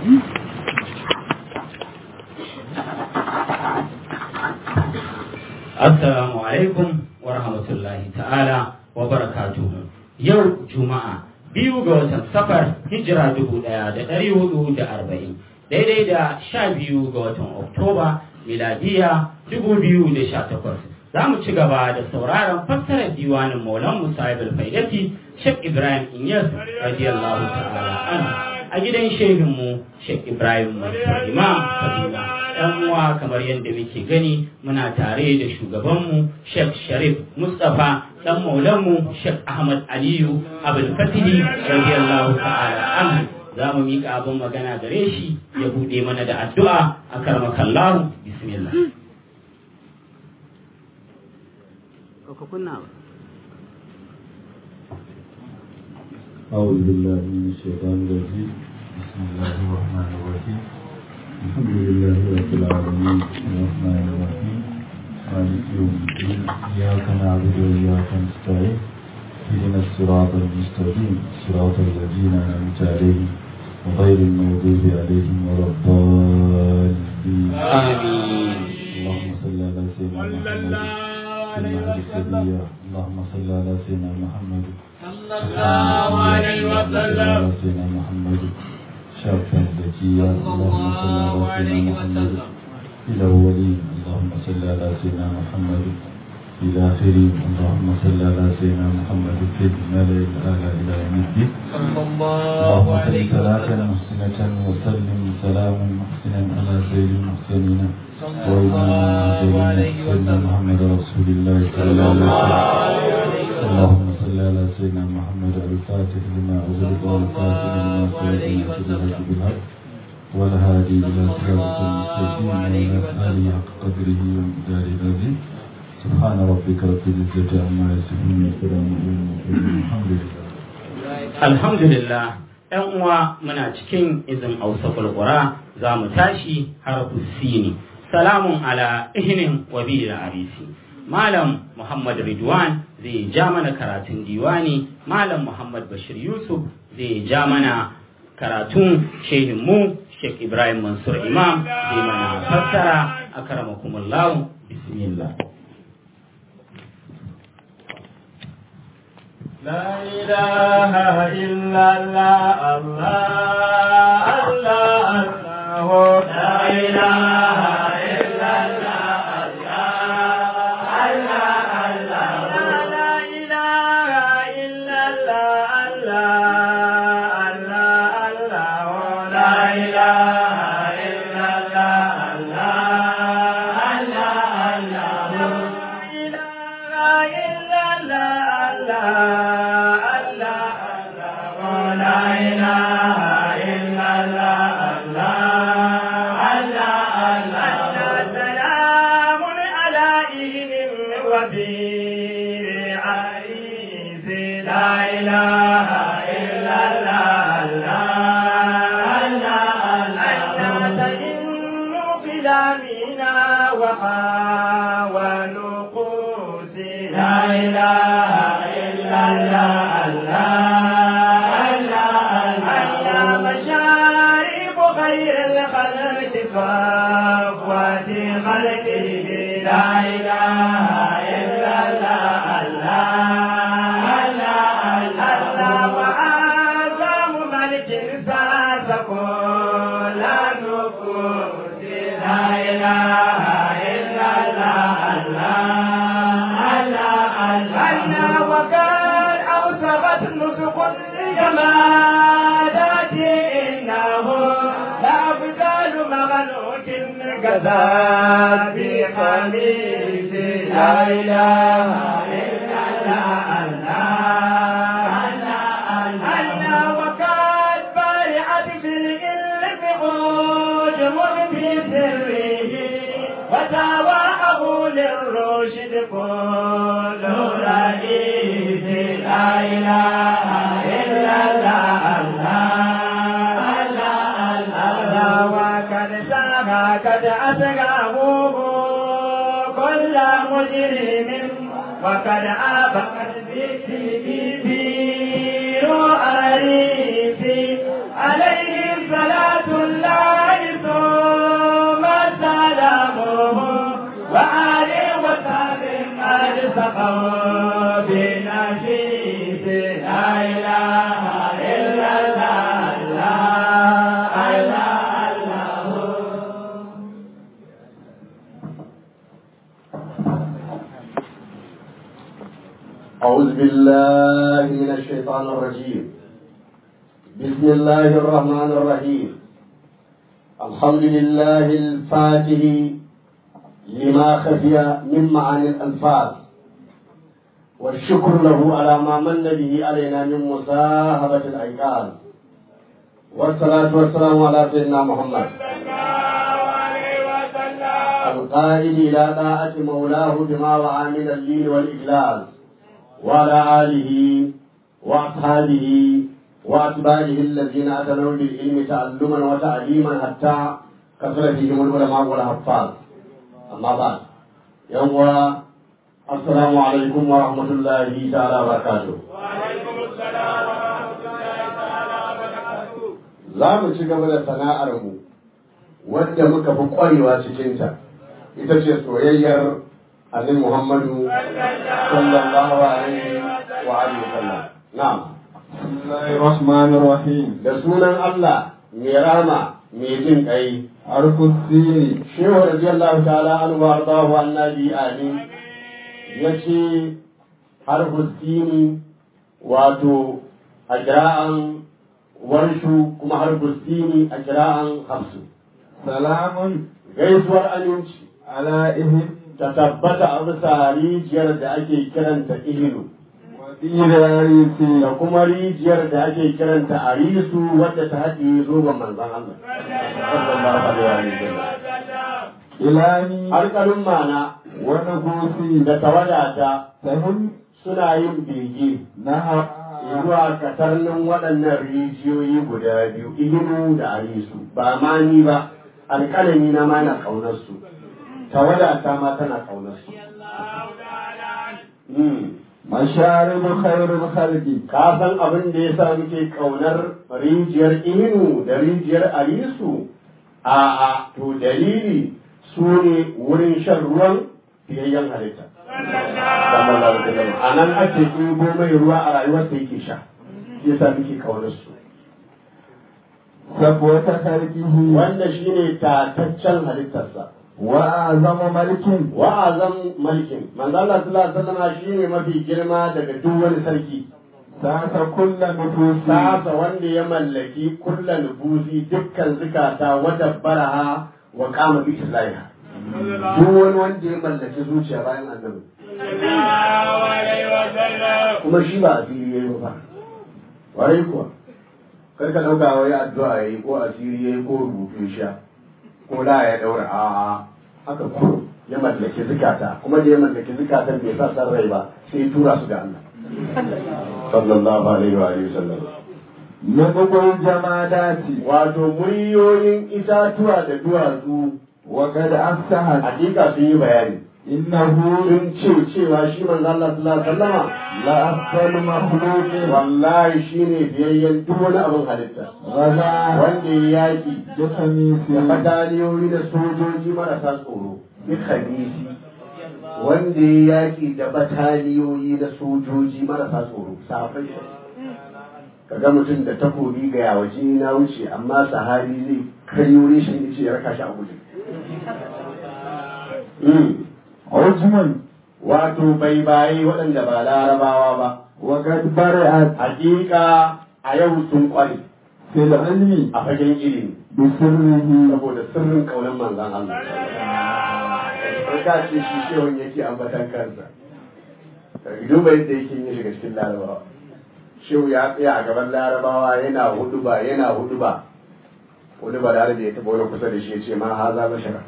Assalamu alaikum wa rahmatullahi ta'ala wa barakatuhu. Yau Juma'a biyu ga watan safar hijira dubu ɗaya da ɗari hudu da arba'in daidai da sha biyu ga watan Oktoba miladiya dubu biyu da sha takwas. Za mu ci gaba da sauraron fassarar diwanin Maulan Musa Ibn Faidati Sheikh Ibrahim Inyas radiyallahu ta'ala anhu a gidan shehinmu Sheikh Ibrahim Mansur Imam Kaduna. ‘yan uwa kamar yadda muke gani muna tare da shugabanmu Sheikh Sharif Mustapha dan maulanmu Sheikh Ahmad Aliyu Abdul Fatihi radiyallahu ta'ala anhu za mu miƙa abin magana gare shi ya buɗe mana da addu'a a karmakallahu bismillah أعوذ بالله من الشيطان الرجيم بسم الله الرحمن الرحيم الحمد لله رب العالمين الرحمن الرحيم مالك يوم الدين إياك نعبد وإياك نستعين اهدنا الصراط المستقيم صراط الذين أنعمت عليهم وغير المغضوب عليهم ولا الضالين آمين اللهم صل على سيدنا محمد في المهد السبية اللهم صل على سيدنا محمد صلى الله عليه وسلم سيدنا محمد شرفا زكيا اللهم صل على سيدنا محمد في الأولين اللهم صل على سيدنا محمد في الآخرين اللهم صل على سيدنا محمد في الملأ الأعلى إلى يوم الدين صلى الله اللهم صل عليه صلاة وسلم محسنة وسلم سلاما محسنا على سيد المحسنين صلى وإمام الله عليه المرسلين سيدنا وسلم محمد رسول الله صلى صلى الله الله عليه وسلم عليه وسلم اللهم صل على سيدنا محمد الفاتح لما أغلق والفاتح لما سبق عليه ناصر وسلم. الحق بالحق والهادي إلى صراط المستقيم وعلى آله حق قدره ومقداره العظيم سبحان ربك رب العزة عما يصفون وسلام على المرسلين الحمد لله alhamdulillah ‘yan uwa muna cikin izin ausaful qura za mu tashi harfu sini salamun ala ihnin wa bi arisi malam muhammad ridwan zai ja mana karatun diwani malam muhammad bashir yusuf zai ja mana karatun shehinmu sheikh ibrahim mansur imam zai mana fassara akramakumullahu bismillah لا إله إلا الله الله الله الله لا إله إلا الله الله الله الله لا إله إلا الله الله الله الله لا إله إلا الله الله الله الله لا إله إلا الله الله لا إله إلا الله الله سلام على إذن وبير عريس لا إله إلا الله تئن بلامنا وحاولوا قوسي لا إله إلا الله الله مشارب خير الخلق صفوة خلقه لا إله إلا الله الله وآزم ملك ساس كل نفوس لا إله إلا الله الله وقد أوسغت نسق الجمادات إنه لا أبدال مغلوك كذاب بقميص لا إله إلا الله الله وقد بارعت في الإلم عجم في سره وتواعه للرشد كل رئيس لا إله إلا الله وقد ساغى قد أسغاه كل مجرم وقد آبقت بير أريسي عليه صلاة بالله من الشيطان الرجيم بسم الله الرحمن الرحيم الحمد لله الفاتح لما خفي من معاني الألفاظ والشكر له على ما من به علينا من مصاحبة الأيقان والصلاة والسلام على سيدنا محمد القائل إلى طاعة مولاه بما وعى من اللين والإجلال وعلى آله وأصحابه وأتباعه الذين أتنوا بالعلم تعلما وتعليما حتى كثر فيهم العلماء والحفاظ أما بعد يوم السلام عليكم ورحمة الله تعالى وبركاته وعليكم السلام ورحمة الله تعالى وبركاته za mu ci gaba da sana'armu wadda muka fi ƙwarewa cikinta ita ce soyayyar annabi Muhammadu sallallahu alaihi wa alihi wasallam na'am بسم الله الرحمن الرحيم da sunan Allah mai rama mai jin kai حرف السين shehu radiyallahu ta'ala anhu wa ardahu annabi amin yace harfu sini wato a kira'an warshu kuma harfu sini a kira'an hafsu سلام gaisuwar aminci على إهم ta tabbata a bisa rijiyar da ake kiranta ihilu ودين عريسي da kuma rijiyar da ake kiranta arisu wadda ta haɗe zoben manzon Allah sallallahu alaihi wa sallam إلهي alƙalin mana ونفوسي da tawadata تهم suna yin bege نهى zuwa katarnin waɗannan rijiyoyi guda biyu ihilu da arisu ba ma ni ba alƙalami na ma na ƙaunarsu tawadata ma tana ƙaunarsu Hmm. مشارب خير الخلق ka san abin da ya sa muke kaunar rijiyar inu da rijiyar alisu a a to dalili su ne wurin shan ruwan fiyayyen halitta a nan ake ɗibo mai ruwa a rayuwarsa yake sha shi yasa muke kaunar su صفوة خلقه wanda shine tataccen halittarsa وأعظم ملك wa'azan mulkin manzo Allah sallallahu alaihi wasallam shine mafi girma daga duk wani sarki ساس كل نفوس sasa wanda ya mallaki kulla nufusi dukkan zukata wata baraha wa kama bi islahiha duk wani wanda ya mallaki zuciya bayan annabi kuma shi ba asiri yayi ba warai kuwa kar ka dauka wai addu'a yayi ko asiri yayi ko rubutu ya sha ko da ya daura a haka ko ya mallaki zukata kuma da ya mallaki zukatan bai sa san rai ba sai ya tura su ga Allah sallallahu alaihi wa alihi wasallam نطق الجمادات wato muryoyin itatuwa da duwatsu وقد أفسحت hakika sun yi bayani إنه sun ce cewa shi manzo Allah sallallahu alaihi wasallama لأفضل مخلوق wallahi shine biyayyen duk wani abin halitta غزا wanda ya yaki بخميس da bataliyoyi da sojoji marasa tsoro bi khabisi wanda ya yaki da bataliyoyi da sojoji marasa tsoro safai kaga mutum da takobi ga yawaji na wuce amma sahabi zai karyo reshen yace ya raka shi a guje Mm. عجم wato bai bayi waɗanda ba larabawa ba وقد برئت hakika a yau sun kware في العلم a fagen ilimi بسره saboda sirrin kaunar manzan Allah sai ka ce shi shehun yake ambatan kansa ka duba yadda yake yin shiga cikin larabawa shehu ya tsaya a gaban larabawa yana hudu ba yana hudu ba wani ba da ya taɓa wani kusa da shi ya ce ma haza bashara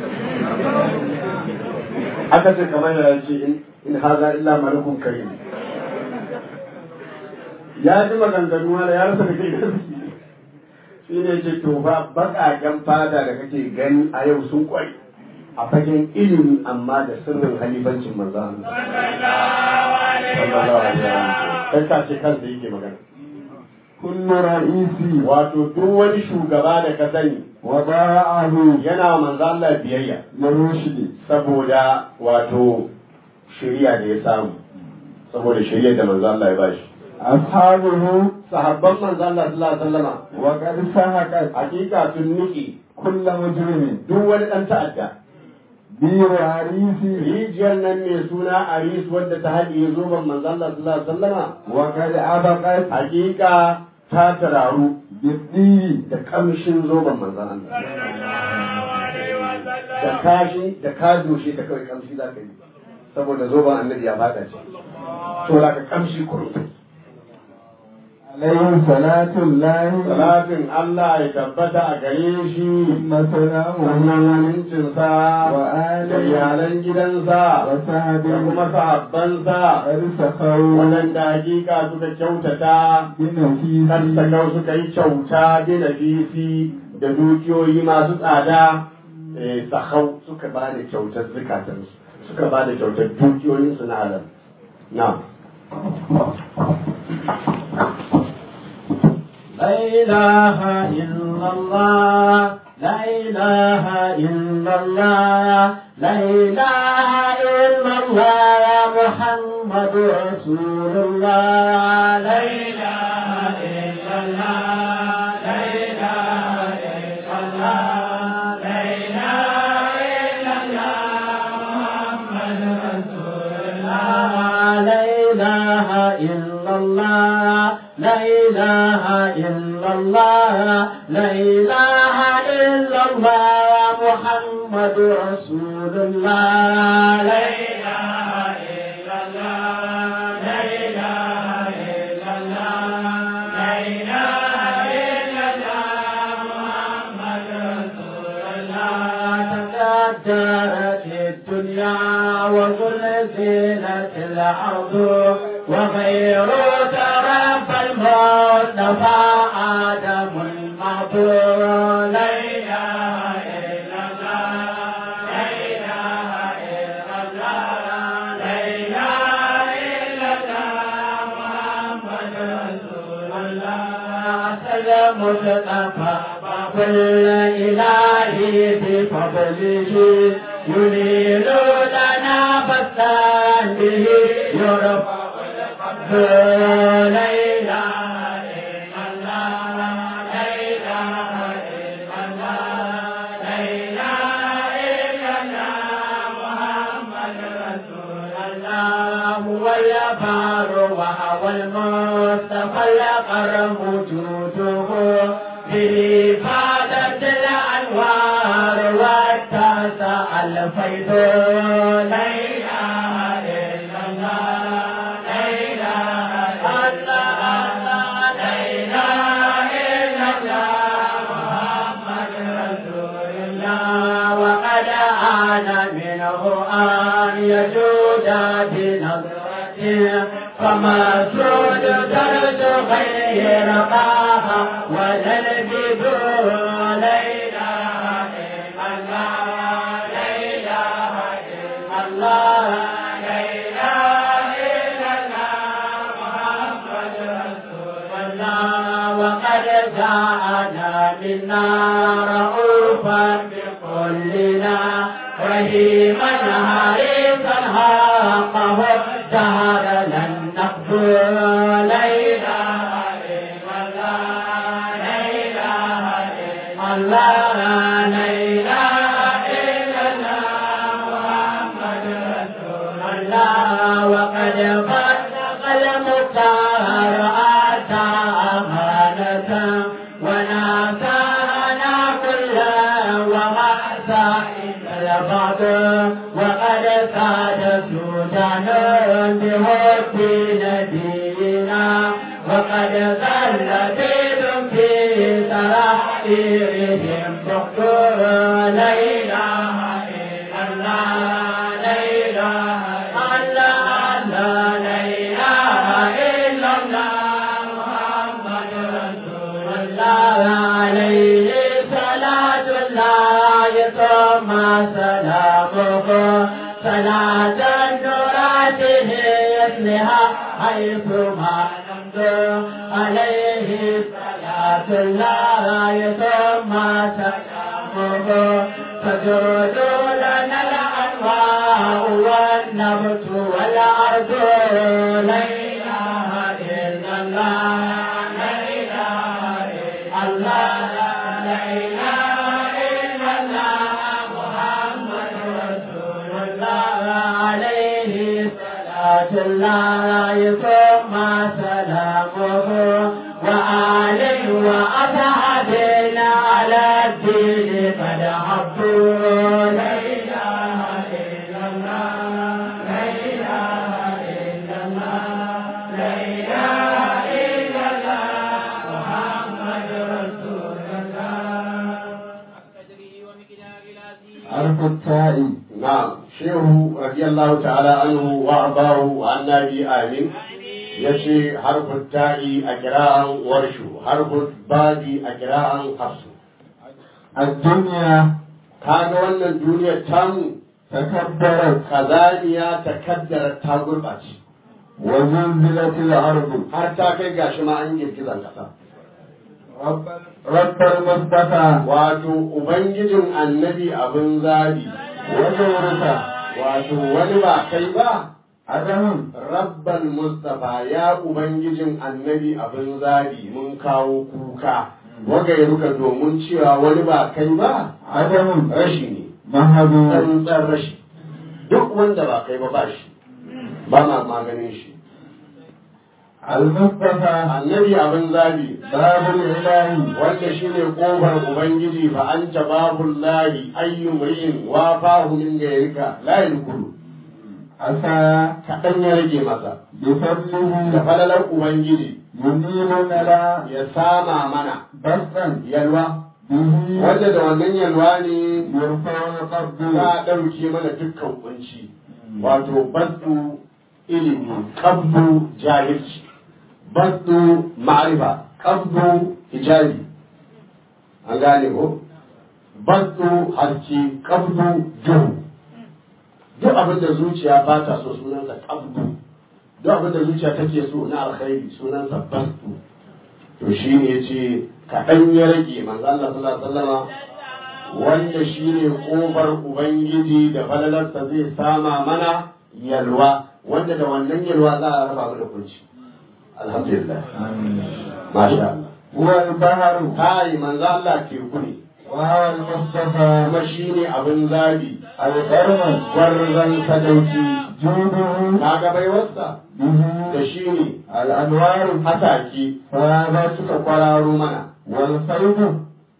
aka ce kamar da ce in in haza illa malakun karim ya ji maganganu da ya rasa da kai gaske shi ne ce to fa baƙaƙen fada da kake gani a yau sun kware a fagen ilimi amma da sirrin halifancin manzo Allah sallallahu alaihi wasallam kai ka ce kansa yake magana كل رئيس wato duk wani shugaba da ka sani وباعه yana wa manzo Allah biyayya للرشد saboda wato shari'a da ya samu saboda shari'a da manzo Allah ya bashi أصحابه sahabban manzo Allah sallallahu alaihi wasallama وقد سحقت hakika sun niki كل مجرم duk wani dan ta'adda بير عريسي rijiyar nan mai suna aris wadda ta haɗiye zoben manzon Allah sallallahu alaihi wasallama وقد أبقت hakika ta tararu بالدين da kamshin zoben manzon Allah da kashi da ka doshe ta kawai kamshi za ka yi saboda zoben annabi ya fada ce to da ka kamshi kurum عليه صلاة الله salatin Allah ya tabbata a gare shi ثم سلامه sannan amincinsa wa da alihi iyalan gidansa wa da sahbihi kuma sahabbansa qad sakhaw waɗanda hakika suka kyautata binafisi Sassakau suka yi kyauta da nafisi da dukiyoyi masu tsada eh, sahau suka ba da kyautar zukatansu suka ba da kyautar dukiyoyinsu na halal na لا إله إلا الله لا إله إلا الله لا إله إلا الله محمد رسول الله لا إله إلا الله لا إله إلا الله لا إله إلا الله محمد رسول الله لا إله إلا الله لا إله إلا الله لا إله إلا الله محمد رسول الله لا إله إلا الله لا إله إلا الله لا إله إلا الله محمد رسول الله تكدرت الدنيا وزلزلت الأرض وغير ترف المصطفى آدم المعبود لا إله إلا الله لا إله إلا الله لا إله إلا الله محمد رسول الله سلم مصطفى وكل إلهي بفضله ينير لنا فستان به يرفع لا إله إلا الله لا إله إلا الله لا إله إلا الله محمد رسول الله هو البار وهو المصطفى الأقرب وجوده به فادت الأنوار واتسع الفيض لا إله إلا الله لا إله إلا الله لا إله إلا الله محمد رسول الله وقد آن منه أن يجود بنظرته فما سود درج غير طه ولا البدور لا إله إلا الله لا إله إلا الله لا إله إلا الله محمد رسول الله وقد جاءنا منا رؤوفا بكلنا رحيما حريصا حقه دهر لن نقبل لا إله إلا الله لا إله إلا الله لا إله إلا الله محمد رسول الله وقد فرق المختار أتى أمانة وناسانا كلا وما سائل البعض وقد ساد سودان بحب نبينا وقد ظل بيد في سرائرهم دكتور لا إله إلا الله لا إله إلا الله لا إله إلا الله محمد رسول الله عليه صلاة الله ثم سلامه صلاة نوراته يصلها حيث ما نمضي عليه صلاة الله ثم سلامه تجرد لنا الأنواع والنبت والأرض لا إله إلا الله لا إله إلا الله لا إله إلا الله محمد رسول صلاة الله ثم سلامه وآله وأصحابنا على الدين قد حبوا لا إله إلا الله لا إله إلا الله لا إله إلا الله محمد رسول الله حرف التاء نعم shehu radiyallahu ta'ala anhu wa ardahu wa annabi amin yace harfin ta'i a kira'an warshu harfin babi a kira'an hafsu الدنيا kaga wannan duniyar tamu تكبرت kazaniya ta kaddara ta gurɓace وزلزلت الأرض har ta kai gashi ma an girgizan ƙasa رب رب المصطفى wato ubangijin annabi abin zabi وزورك wato wani ba kai ba عدم rabban mustafa ya ubangijin annabi abin zabi mun kawo kuka wagairuka domin cewa wani ba kai ba عدم rashi ne مهدو tsantsan rashi duk wanda ba kai ba ba shi ba ma maganin shi المصطفى annabi abin zabi باب الإله wanda shine kofar ubangiji fa anta babul lahi ayyu mri'in wa fahu min gairika la yadkhulu عسى kadan ya rage masa da بفضله falalar ubangiji ينيلنا لا ya sama mana بسطا yalwa به wanda da wannan yalwa ne يرفع القبض za a ɗauke mana dukkan kunci wato baddu ilimi kabdu jahilci baddu ma'arifa kabdu hijabi an gane ko baddu haske kabdu duhu duk abin da zuciya ba ta so sunansa kabdu duk abin da zuciya take so na alkhairi sunansa baddu to shi ne ce kaɗan ya rage manzo Allah sallallahu alaihi wasallama wanda shi ne ƙofar Ubangiji da falalarsa zai sama mana yalwa wanda da wannan yalwa za a raba mu da kunci. Alhamdulillah. Masha Allah. هو البحر Kai manzo Allah teku ne, وهو المصطفى kuma shi ne abin zabi, القرن gwarzon sadauki, جوده kaga baiwarsa به da shi ne الأنوار hataki فهذا suka kwararo mana. والفيض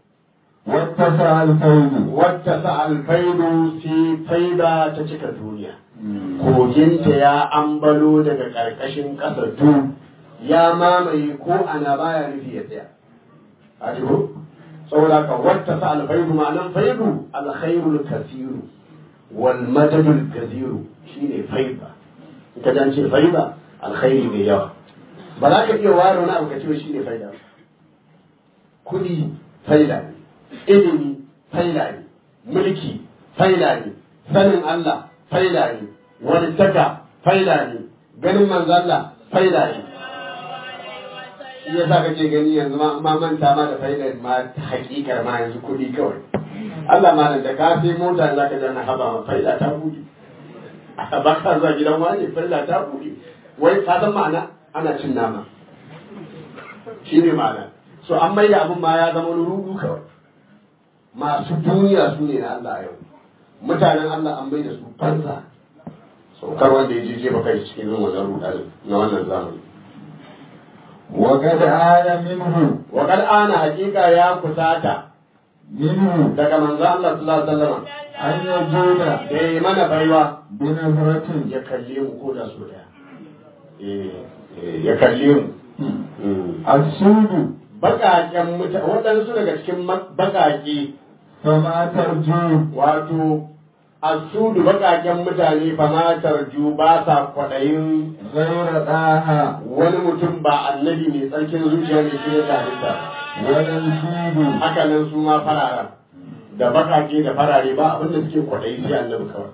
واتسع الفيض Wata sa alfaidu sai faida ta cika duniya. koginta ya ambalo daga ƙarƙashin ƙasa du ya mamaye ko ana baya nufi ya tsaya a jiko saboda ka wata sa alfaidu ma'anan faidu alkhairul kasiru wal madadul kaziru shine faida in ka ce faida alkhairi mai yawa ba za ka iya ware wani abu ka ce shine faida kuɗi faida ne ilimi faida ne mulki faida ne sanin Allah faida ne walittaka faida ne ganin manzo Allah faida ne shi yasa kake gani yanzu ma ma manta ma da faidar ma ta hakikar ma yanzu kuɗi kawai Allah ma da ka sai mota za ka jana haba ma faida ta buɗe ba ka zuwa gidan wani faida ta buɗe wai ka san ma'ana ana cin nama shi ne ma'ana so an maida abin ma ya zama wani rudu kawai masu duniya su ne na Allah a yau mutanen Allah an maida su fansa saukar wanda ya je jefa kai cikin wannan rudar na wannan zamani وقد آن منه wa kad ana hakika ya kusata منه daga manzo Allah sallallahu alaihi wasallam أن يجود da yi mana baiwa بنظرة ya kalle mu ko da so daya eh eh, ya kalle mu Mm. السود baƙaƙen mutane waɗansu daga cikin ma- baƙaƙe فما ترجو wato asudu baƙaƙen mutane famatar ju ba sa kwaɗayin غير ɗaha wani mutum ba annabi mai tsarkin zuciya mai shi da halitta ولا الفيل haka nan su ma fararen da baƙaƙe da farare ba abinda suke kwaɗayi sai annabi kawai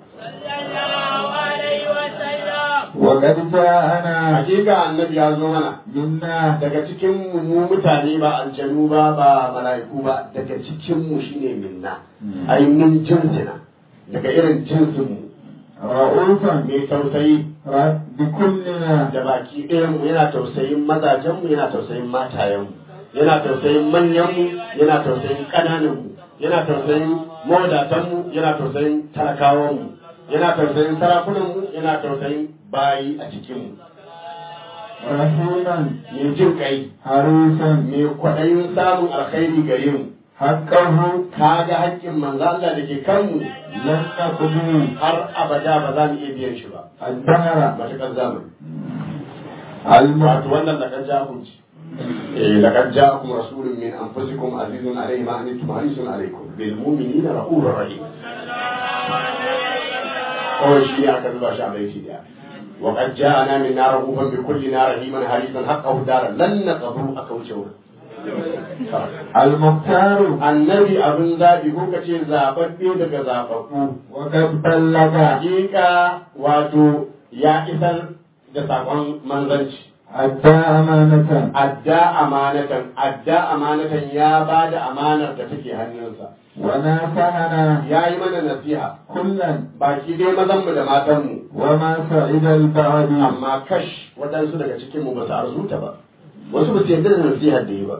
وقد جاءنا hakika annabi ya zo mana منا daga cikin mu mu mutane ba aljanu ba ba mala'iku ba daga cikin mu shine minna ai min jinsina daga irin jinsin mu رؤوفا mai tausayi ر- بكلنا da baki ɗayan mu yana tausayin mazajen mu yana tausayin matayen mu yana tausayin manyan mu yana tausayin ƙananan mu yana tausayin mawadatan mu yana tausayin talakawan mu yana tausayin sarakunan mu yana tausayin bayi a cikinmu رحيما mai jin kai حريصا mai kwaɗayin samun alkhairi gare mu حقه ka ga haƙƙin manzo Allah da ke kanmu لن نقضي har abada ba za mu iya biyan shi ba الدهر matuƙar zamani الم wato wannan laƙar ja'akun ce eh laƙar ja'akum rasulun min anfusikum azizun alayhi ma anittum harisun alaykum bil mu'minina rahurur rahim kawai shi ne aka zuba shi a baiti daya وقد جاءنا من نار رؤوفا بكل نار رحيما حريصا حقه دارا لن نقبل أكوشه المختار annabi abin zaɓi ko ka ce zaɓaɓɓe daga zaɓaɓɓu وقد بلغ hakika wato ya isar da saƙon manzanci أدى أمانة adda amanatan adda amanatan ya ba da amanar da take hannunsa وناصحنا ya yi mana nasiha كلا baki dai mazanmu da matanmu وما سعد البعد amma kash waɗansu daga cikinmu ba su arzuta ba wasu ba su yarda da nasihar da yi ba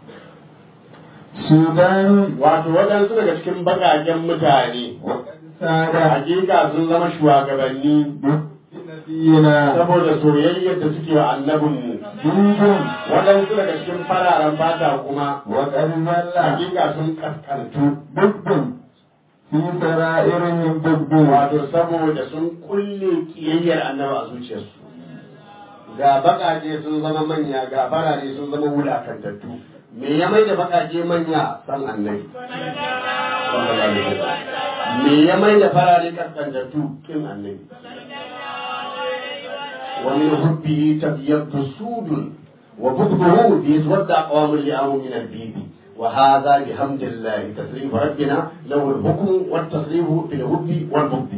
سودان wato waɗansu daga cikin baƙaƙen mutane وقد ساد hakika sun zama shugabanni بنبينا saboda soyayyar da suke wa annabinmu جند waɗansu daga cikin fararen fata kuma وقد ذل hakika sun kaskantu ضد في سرائرهم ضد wato saboda sun kulle kiyayyar annabi a zuciyarsu ga baƙaƙe sun zama manya ga farare sun zama wulakantattu me ya mai da baƙaƙe manya san annabi Sallallahu alaihi wasallam. me ya mai da farare kaskantattu kin annabi ومن حبه تبيض سود وبغضه بيتودع قوام لأم من البيض وهذا بحمد الله تسريف ربنا له الحكم والتصريف في الحب والبغض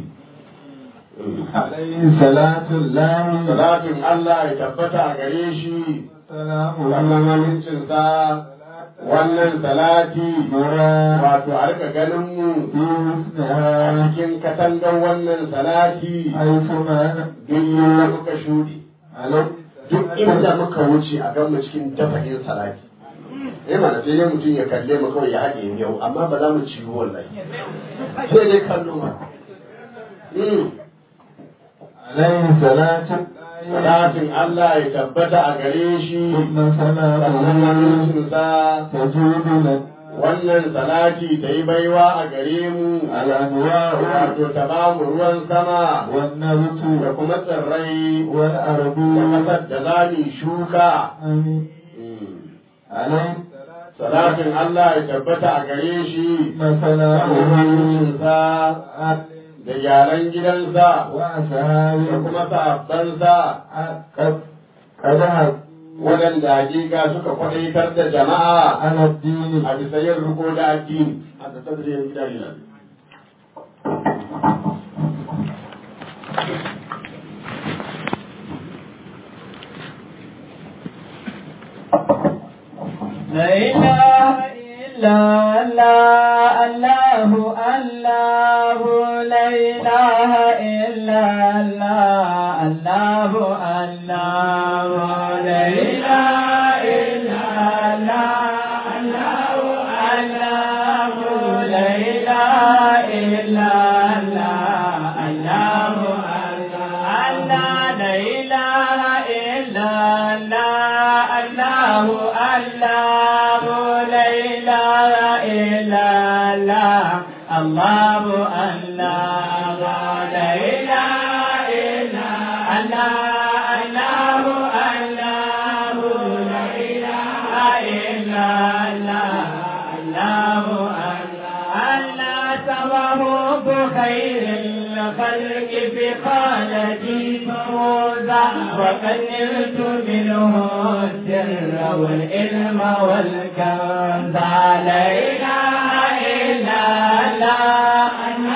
عليه صلاة الله صلاة الله يتبتع قريشي سلام wannan amincinsa wannan salati مرى wato a rika ganin mu في a حسنها cikin katangar wannan salati حيثما duk inda muka shuɗe عليه duk inda muka wuce a gan mu cikin dafa'in salati eh mana sai dai mutum ya kalle mu kawai ya haɗe yau amma ba za mu ci wallahi sai dai kallo ma Mm. عليه صلاة الله salatin Allah ya tabbata a gare shi ثم sannan سلامه amincinsa تجود لنا wannan salati ta yi baiwa a gare mu الأنواع wato ta ba mu ruwan sama والنبت da kuma tsirrai والأرض da ƙasar da za mu shuka آمين Mm. عليه salatin Allah ya tabbata a gare shi ثم سلامه amincinsa da yaran gidansa da وأصحابه kuma sahabbansa قد قد هب waɗanda hakika suka kwaɗaitar da jama'a على الدين a bisa yin riko da addini a da tsadriyar gidan لا إله إلا الله الله الله لا إله إلا الله الله الله لا إله إلا الله الله الله لا إله إلا الله الله الله لا إله إلا الله الله الله لا إله إلا الله الله الله لا إله إلا الله الله الله لا إله إلا الله الله الله سواه بخير الخلق في خالتي فوزا وقد نلت منه السر والعلم والكنز لا اله الا الله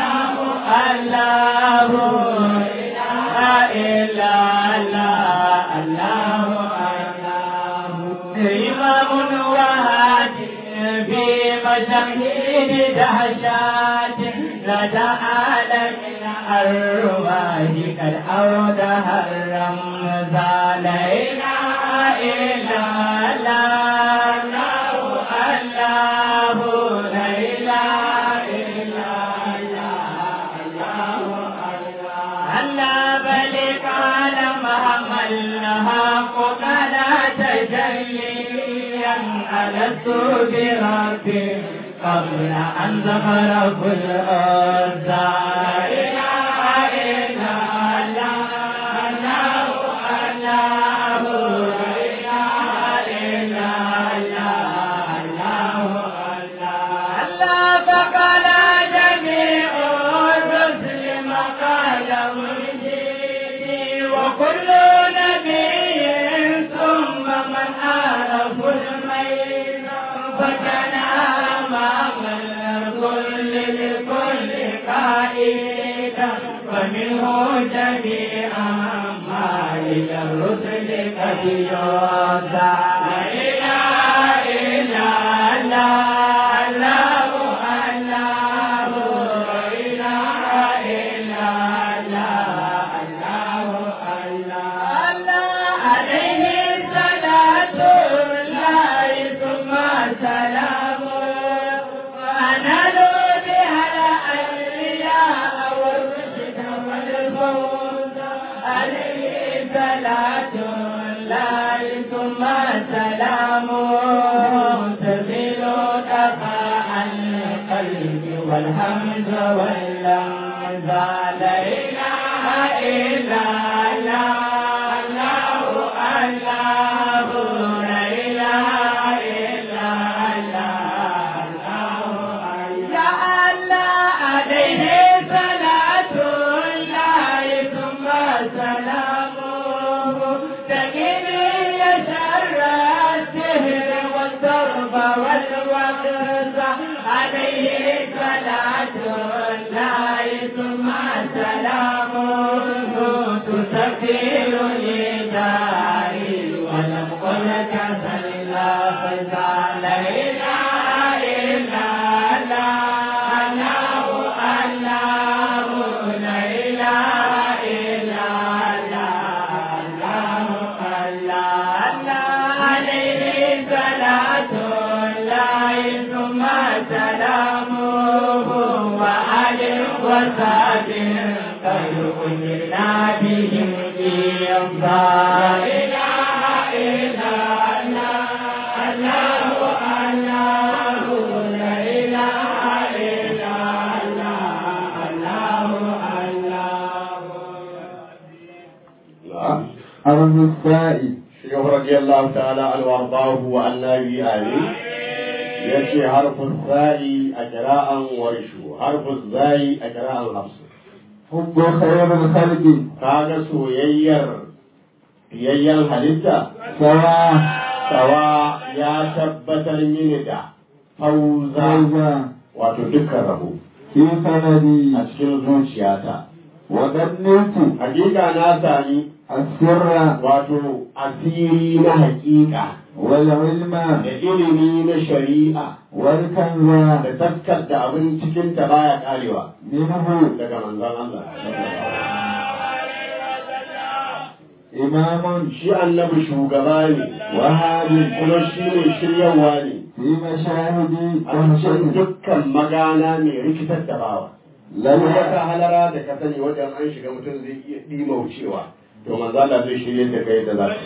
الله لا اله الا الله الله إمام وهادي في مشاهد دهشات لدى عالم الأرواح قد أودها الرمز لا إله إلا الله الله لا إله إلا الله الله الله بلغ لست بربي قبل أن ظهر كل أنثى لا إله إلا الله الله الله لا إله إلا الله الله الله الله فقال جميع الرسل مقال مرشدي وكل نبي ثم من عرف الميل فكان أمام الكل لكل قائدا ومنه جميعا ما إلى الرسل قد يوزع لا إله إلا الله الله الله لا إله إلا الله الله الله الله عليه صلاة الله ثم سلامه وأنال بها الأنبياء والرشد والفوز عليه صلاة الله ثم سلامه تزيل دفاع القلب والهمز واللمزة لا إله إلا الله الله الله لا إله إلا الله الله يا الله عليه صلاة الله ثم سلامه تجري شر السهر والضرب والوقت عليه صلاة الله ثم سلامه تسفير لداري ولم قل كسلا فزال لا إله إلا الله الله لا إله إلا الله الله الله عليه صلاة الله ثم سلامه وآل وصحبه خير كل بهم لا إله إلا الله الله الله لا إله إلا الله الله الله حرف السائل شيخ رضي الله تعالى عنه وارضاه وعنا به امين يأتي حرف الثاء أجراء ورشو حرف الزاي أجراء الحفص حب خير الخلق kaga soyayyar fiyayyen halitta سواء sawa ya tabbatar mini da fauza فوزا wato dukkan rabo في سندي a cikin zuciyata وقد نلت hakika na sami السر wato asiri na hakika والعلم da ilimi na shari'a والكنز da taskar da abin cikin ta baya karewa منه daga manzon Allah إمام shi annabi shugaba ne وهادي kuma shi ne shiryawa ne في مشاهد a cikin وحشد dukkan magana mai rikitar da bawa لا Duk wata halara da ka sani wajen an shiga mutum zai iya ɗimaucewa to manzo Allah zai shirye da kai da za ka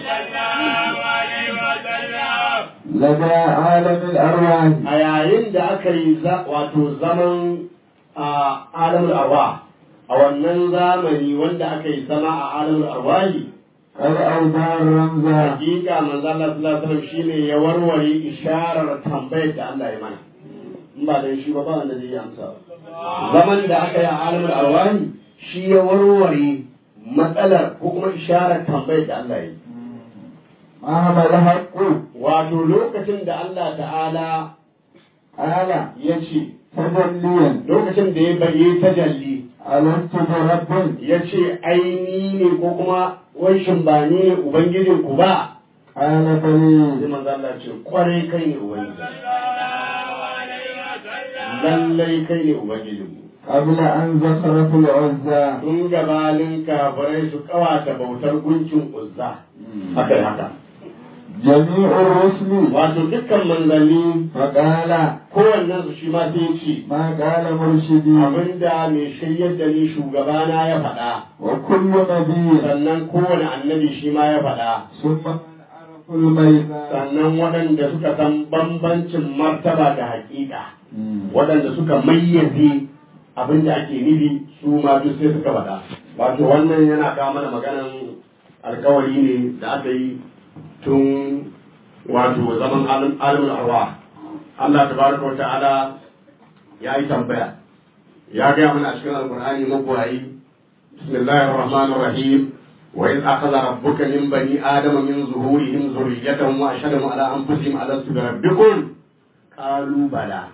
لدى عالم الأرواح a yayin da aka yi za- wato zaman a alamul arwa a wannan zamani wanda aka yi zama a alamul arwahi قد أودع الرمز hakika manzo Allah sallallahu alaihi wasallam shine ya warware isharar tambayar da Allah ya mana in ba dan shi ba ba wanda zai yi amsa zaman da aka yi a alamul arwahi shi ya warware matsalar ko kuma isharar tambayar da Allah ya yi مهما الحق wato lokacin da Allah ta'ala آلة ya ce تجليا lokacin da ya bayyana tajalli ألست برب ya ce aini ne ko kuma wanshin ba ni ne ubangijin ku ba قال sai بلي manzo Allah ce kwarai kai ne ubangiji lallai kai ne ubangijin mu قبل أن زخرف العزى tun gabanin kafirai su kawata bautar gunkin uzza haka da haka جميع الرسل wato dukkan manzanni فقال kowannen su shi ma sai ya ce ما قال مرشدي abinda mai shiryar da ni shugabana ya faɗa وكل نبي sannan kowane annabi shi ma ya faɗa ثم من عرف الميزان sannan waɗanda suka san bambancin martaba da haƙiƙa waɗanda suka mayyaze abin da ake nufi su ma duk sai suka faɗa wato wannan yana kawo mana maganan alkawari ne da aka yi tun wato zaman alim- alimul arwa Allah tabaraka wa ta'ala ya yi tambaya ya gaya mana a cikin alkur'ani magwayi bismillahir rahmanir rahim wa in akhadha rabbuka min bani adama min zuhurihim zurriyatahum wa ashhadahum ala anfusihim alastu bi rabbikum qalu bala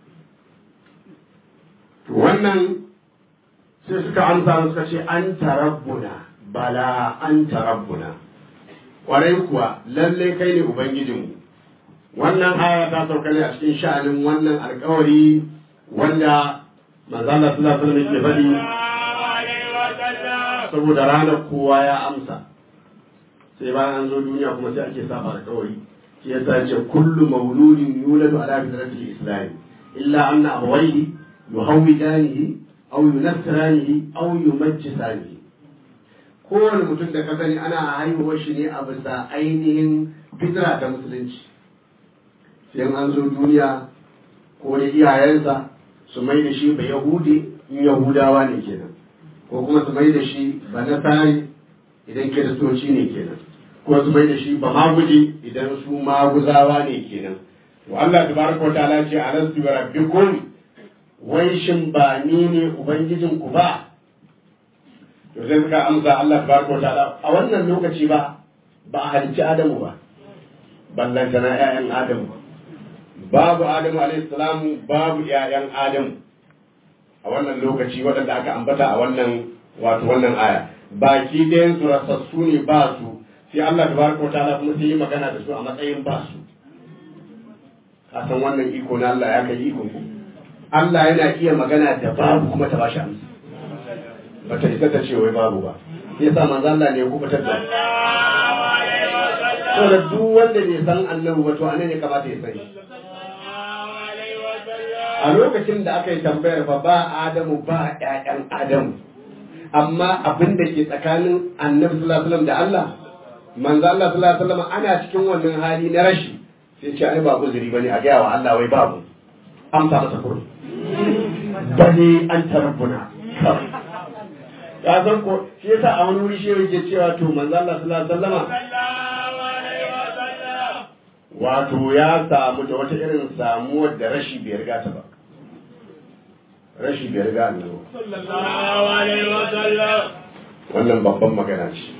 to wannan sai suka amsa suka ce an tarabbuna bala an tarabbuna kwarai kuwa lalle kai ne ubangijinmu wannan aya ta sauka ne a cikin sha'anin wannan alkawari wanda manzala sallallahu alaihi wasallam ke faɗi saboda ranar kowa ya amsa sai bayan an zo duniya kuma sai ake saba alkawari shi yasa ce kullu mauludin yuladu ala fitratil islam illa anna abawayhi yuhawidanihi aw yunassiranihi aw yumajjisanihi kowane mutum da ka sani ana haihuwar shi ne a bisa ainihin fitra ta musulunci sai an zo duniya ko da iyayensa su mai da shi ba yahudi in yahudawa ne kenan ko kuma su mai da shi ba nasari idan kiristoci ne kenan ko su mai da shi ba maguji idan su maguzawa ne kenan to Allah tabaraka wa ta'ala ce alastu bi rabbikum wai shin ba ni ne ubangijin ku ba to sai suka amsa Allah tabaraka wa ta'ala a wannan lokaci ba ba a halicci Adamu ba ballantana 'ya'yan Adamu babu Adamu alaihi salamu babu 'ya'yan Adamu a wannan lokaci waɗanda aka ambata a wannan wato wannan aya baki ɗayan su rasassu ne ba su sai Allah tabaraka wa ta'ala kuma sai yi magana da su a matsayin ba su ka san wannan iko na Allah ya kai iko ku Allah yana iya magana da babu kuma ta bashi amsa bata isa ta ce wai babu ba sai yasa manzo Allah ne ya kubutar da saboda duk wanda bai san annabi ba to anan ne kamata ya sani a lokacin da aka yi tambayar fa ba Adamu ba ƴaƴan Adamu amma abin da ke tsakanin annabi sallallahu alaihi wasallam da Allah manzo Allah sallallahu alaihi wasallam ana cikin wannan hali na rashi sai ce ai ba uzuri bane a gaya wa Allah wai babu amsa masa kurmi bane an tarbuna ya san ko shi yasa a wani wuri shi yake cewa to manzo Allah sallallahu alaihi wasallam wato ya samu da wata irin samuwar da rashi bai riga ta ba rashi bai riga annabi wannan babban magana ce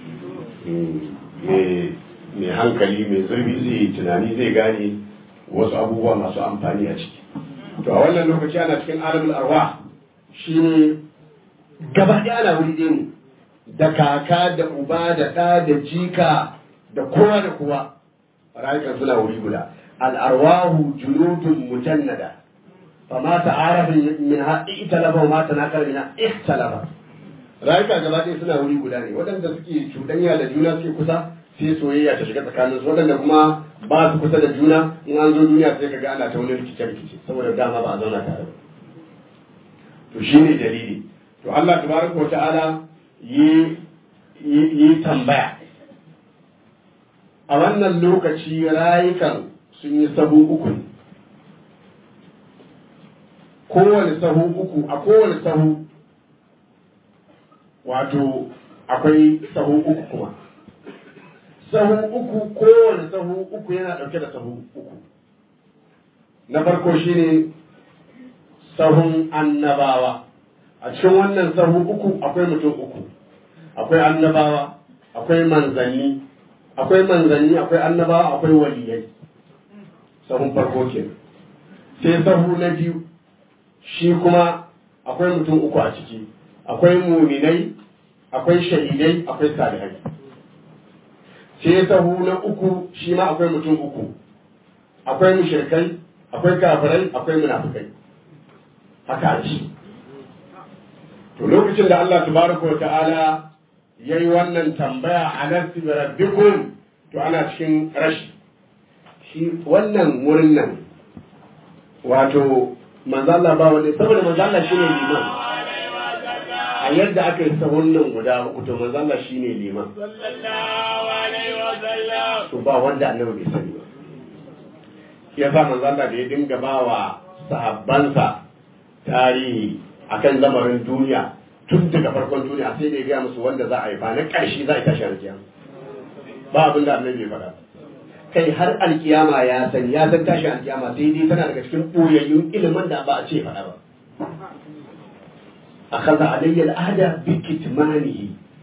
mai hankali mai zurfi zai yi tunani zai gane wasu abubuwa masu amfani a ciki to a wannan lokaci ana cikin alamul arwa shi ne gaba ɗaya ana wuri ɗaya ne da kaka da uba da ɗa da jika da kowa da kowa rayukan suna wuri guda al'arwahu junudun mujannada fama ta'arafa min ha italafa ma tanakar min ha ihtalafa rayuka gaba ɗaya suna wuri guda ne waɗanda suke cuɗanya da juna suke kusa sai soyayya ta shiga tsakaninsu waɗanda kuma ba su kusa da juna in an zo duniya sai kaga ana ta wani rikice rikice saboda dama ba a zauna tare ba to shine dalili to Allah tabaraka wa ta'ala yi yi tambaya a wannan lokaci rayukan sun yi sahu uku ne kowane sahu uku a kowane sahu wato akwai sahu uku kuma sahu uku kowane sahu uku yana ɗauke da sahu uku na farko shine sahun annabawa a cikin wannan sahu uku akwai mutum uku akwai annabawa akwai manzanni akwai manzanni akwai annabawa akwai waliyai sahun farko kenan sai sahu na biyu shi kuma akwai mutum uku a ciki akwai muminai akwai shahidai akwai salihai sai sahu na uku shi ma akwai mutum uku akwai mushrikai akwai kafirai akwai munafikai haka ce to lokacin da Allah tabaraka wa ta'ala yayi wannan tambaya a nafsi bi rabbikum to ana cikin rashi shi wannan wurin nan wato manzo Allah ba wani saboda manzo Allah shine liman a a yadda aka yi sahun nan guda uku to manzo Allah shine liman sallallahu alaihi wa sallam to ba wanda annabi bai sani ba shi yasa manzo Allah da ya dinga ba wa sahabbansa tarihi akan lamarin duniya tun daga farkon duniya sai da ya gaya musu wanda za a yi ba na ƙarshe za a yi tashi alkiyama ba abin da annabi bai faɗa kai har alkiyama ya san ya san tashi alkiyama sai dai tana daga cikin ɓoyayyun ilimin da ba a ce faɗa ba أخذ علي العهد بكتمانه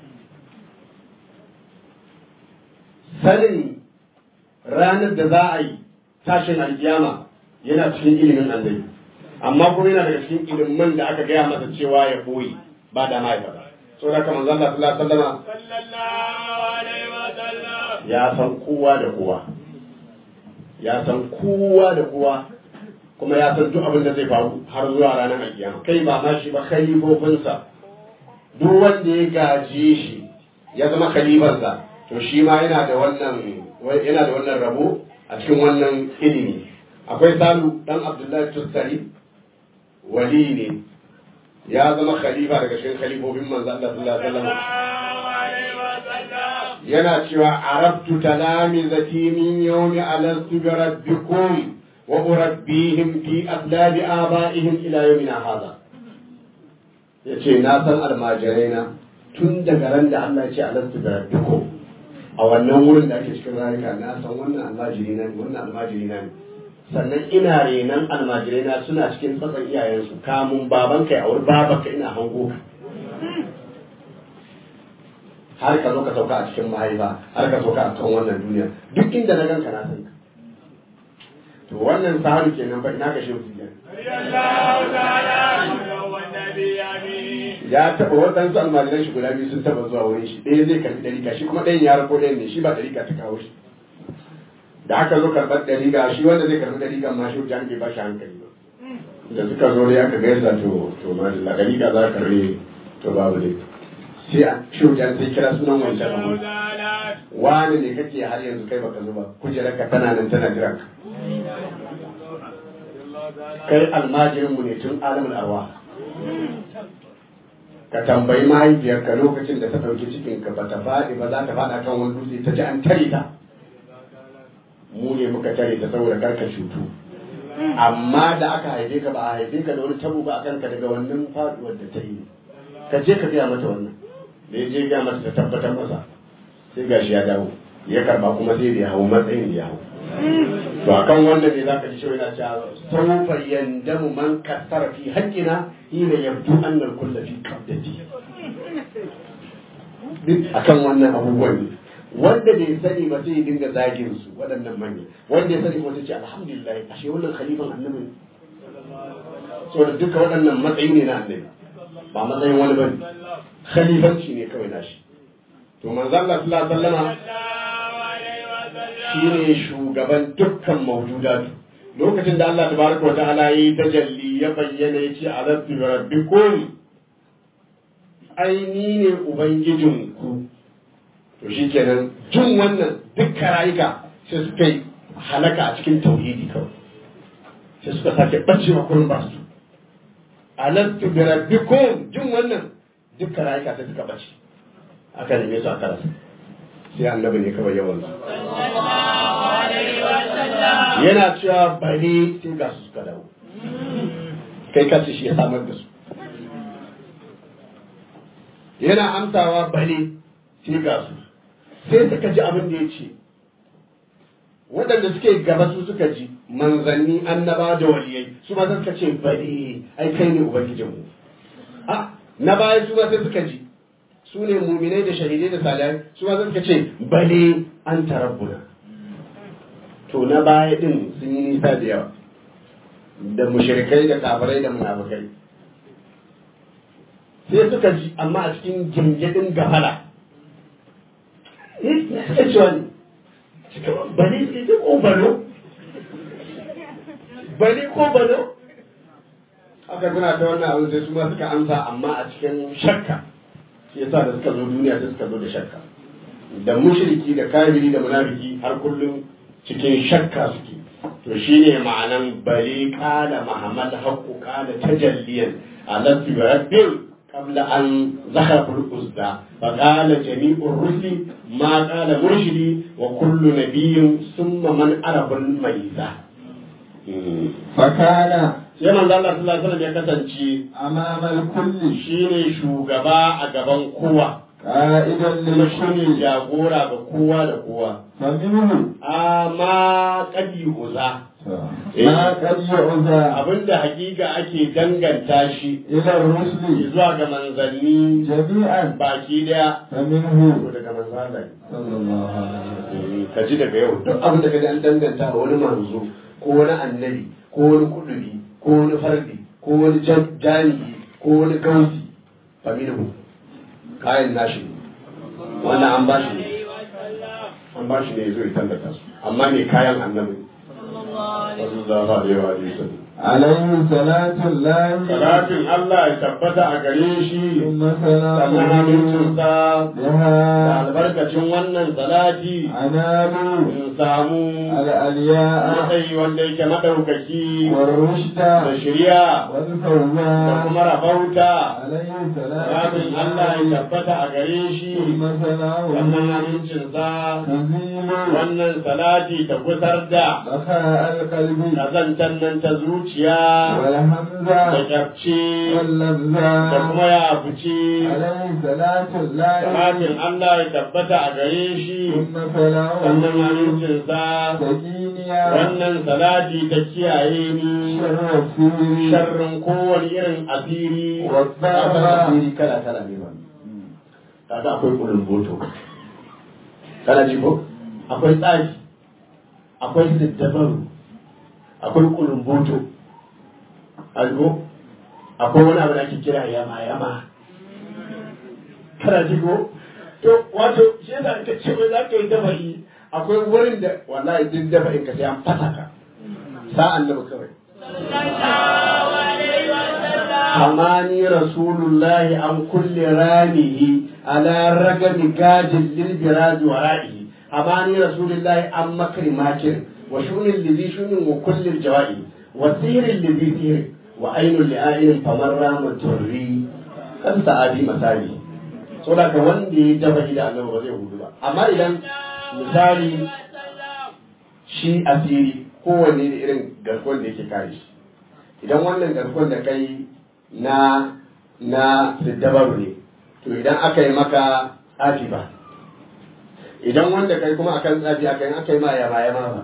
sanin ranar da za a yi tashin alkiyama yana cikin ilimin annabi amma kuma yana daga cikin ilimin da aka gaya masa cewa ya boye ba da mahaifa ba so da kamar Allah sallallahu alaihi wasallam sallallahu alaihi wa sallam ya san kowa da kowa ya san kowa da kowa kuma ya san duk abin da zai faru har zuwa ranar alkiyama kai ba ma shi ba khalifofinsa duk wanda ya gaje shi ya zama khalifansa to shi ma yana da wannan yana da wannan rabo a cikin wannan ilimi akwai salu dan abdullahi tussari wali ne ya zama khalifa daga cikin khalifofin manzo Allah sallallahu alaihi wasallam sallallahu alaihi wa sallam yana cewa arabtu talamizati min yawmi alastu bi rabbikum wa urabbihim fi aslab abaihim ila yawmina hadha yace na san almajirai na tun daga ran da Allah ya ce alastu bi rabbikum a wannan wurin da ake cikin rayuka na san wannan almajiri na ne wannan almajiri na ne sannan ina renan almajirai na suna cikin tsatsan iyayensu kamun babanka ya auri babanka ina hango ka har ka zo ka sauka a cikin mahaifa har ka sauka a kan wannan duniya duk inda na ganka na san ka to wannan sahabi kenan fa ina ka shehu tijan sallallahu ta'ala alaihi wa nabi amin ya taɓa waɗansu almajiran shi guda biyu sun taɓa zuwa wurin shi ɗaya zai karɓi ɗarika shi kuma ɗayan ya rako ɗayan ne shi ba ɗarika ta kawo shi da aka zo karɓar ɗarika shi wanda zai karɓi ɗarikan ma shi jan bai ba shi hankali ba da suka zo dai aka gaisa to to ma da ɗarika za ka rage to babu dai sai a shi jan sai kira sunan wancan abu ta'ala wani ne kake har yanzu kai baka zo ba kujerarka tana nan tana jiran ka kai almajirin mu ne tun alamul arwa ka tambayi mahaifiyarka lokacin da ta ɗauki cikinka ba ta faɗi ba za ta faɗa kan wani dutse ta ji an tare ta mu ne muka tare ta saboda karka cutu amma da aka haife ka ba a haife ka da wani tabo ba a kanka daga wannan faɗuwar da ta yi ka je ka gaya mata wannan da ya je gaya mata ta tabbatar masa sai gashi ya dawo ya karba kuma sai da ya hau matsayin da ya hau to akan wanda ne zaka ji cewa yana cewa sawfa yandamu man kasara fi haqqina hina yabdu anna al-kull fi qabdati duk akan wannan abubuwan ne wanda bai sani ba sai ya dinga zagin su waɗannan manya wanda ya sani kuma sai ce alhamdulillah ashe wannan khalifan annabi ne saboda duka waɗannan matsayi ne na annabi ba matsayin wani bane khalifanci ne kawai nashi to manzo Allah sallallahu alaihi wasallama sallallahu alaihi wa sallam shine shugaban dukkan mawjudatu lokacin da Allah tabaraka wa ta'ala yi tajalli ya bayyana yace alastu bi rabbikum ai ni ne ubangijinku to shikenan jin wannan dukkan rayuka sai suka yi halaka a cikin tauhidi kawai sai suka sake bacewa kurin ba su alastu bi rabbikum jin wannan dukkan rayuka sai suka bace aka neme su aka rasa sai annabi ne kawai yawan su yana cewa bari sai ga su suka dawo kai kansu shi ya samar da su yana amsawa bari sai ga su sai suka ji abin da ya ce waɗanda suke gaba su suka ji manzanni annaba da waliyai su ma suka ce bari ai kai ne ubangijinmu a na baya su ma sai suka ji su ne muminai da shahidai da salihai su ma suka ce bale an tarabbuna to na baya din sun yi nisa da yawa da mushrikai da kafirai da munafikai sai suka ji amma a cikin gingidin gafala eh suka ce wani suka bale sai ta ko balo bale ko balo aka suna ta wannan abin sai su ma suka amsa amma a cikin shakka shi yasa da suka zo duniya sai suka zo da shakka da mushriki da kafiri da munafiki har kullum cikin shakka suke to shine ma'anan bali qala muhammad haqqu qala tajalliyan ala rabbil قبل أن ذهب الأزدى فقال جميع الرسل ما قال مرشدي وكل نبي ثم من عرف الميزة فكان sai manzo Allah sallallahu alaihi wasallam ya kasance أمام الكل shine shugaba a gaban kowa قائدا kuma shine للكل jagora ga kowa da kowa فمنه amma kadi uza ما قد يعزى abinda hakika ake danganta shi إلى الرسل zuwa ga manzanni جميعا baki daya فمنه ko daga manzanni صلى الله عليه وسلم ka ji daga yau duk abin da ka ji an danganta wa wani manzo ko wani annabi ko wani kudubi ko wani fardi ko wani jam- jami'i ko wani gausi familu kayan nashi ne wannan an bashi ne an bashi ne zo ya tallata su amma ne kayan annabi sallallahu alaihi wa sallam عليه صلاة الله salatin Allah ya tabbata a gare shi ثم sannan سلامه amincinsa da بها albarkacin wannan salati أنالوا in samu الألياء matsayi wanda yake madaukaki والرشد da shirya da والفوزان kuma rabauta عليه صلاة rabin Allah ya الله tabbata a gare shi ثم سلامه wannan amincinsa تزيل wannan salati ta gusar da بخاء القلب kazantar nan ta zuciya da والهمزة kyarci da واللمزة kuma ya fice عليه صلاة الله rabin Allah ya tabbata a gare shi ثم sannan سلامه amincinsa سكينيا wannan salati ta kiyaye ni شر السير sharrin kowane irin asiri Wadda- Ka san asiri kala kala ne ba kaga akwai kulumboto kana ji ko akwai tsari akwai siddabaru akwai kulumboto algo akwai wani abu da ake kira yama yama kana ji ko to wato shi yasa ka ce wai za ka yi dafa'i akwai wurin da wallahi duk dafa'in ka sai an fasa ka sa'an nan kawai حماني رسول الله عن كل رامه على رقم قاج للبراج ورائه حماني رسول الله عن مكر ماكر وشؤن الذي شؤن وكل الجوائي وسير الذي سير وعين لآئن فمن رام تري kan sa'adi misali saboda ka wanda ya dafa da Allah ba zai hudu ba amma idan misali shi asiri kowanne da irin garkuwar da yake kare shi idan wannan garkuwar da kai na na siddabaru ne to idan aka yi maka tsafi ba idan wanda kai kuma akan tsafi aka yi aka yi ma yama yama ba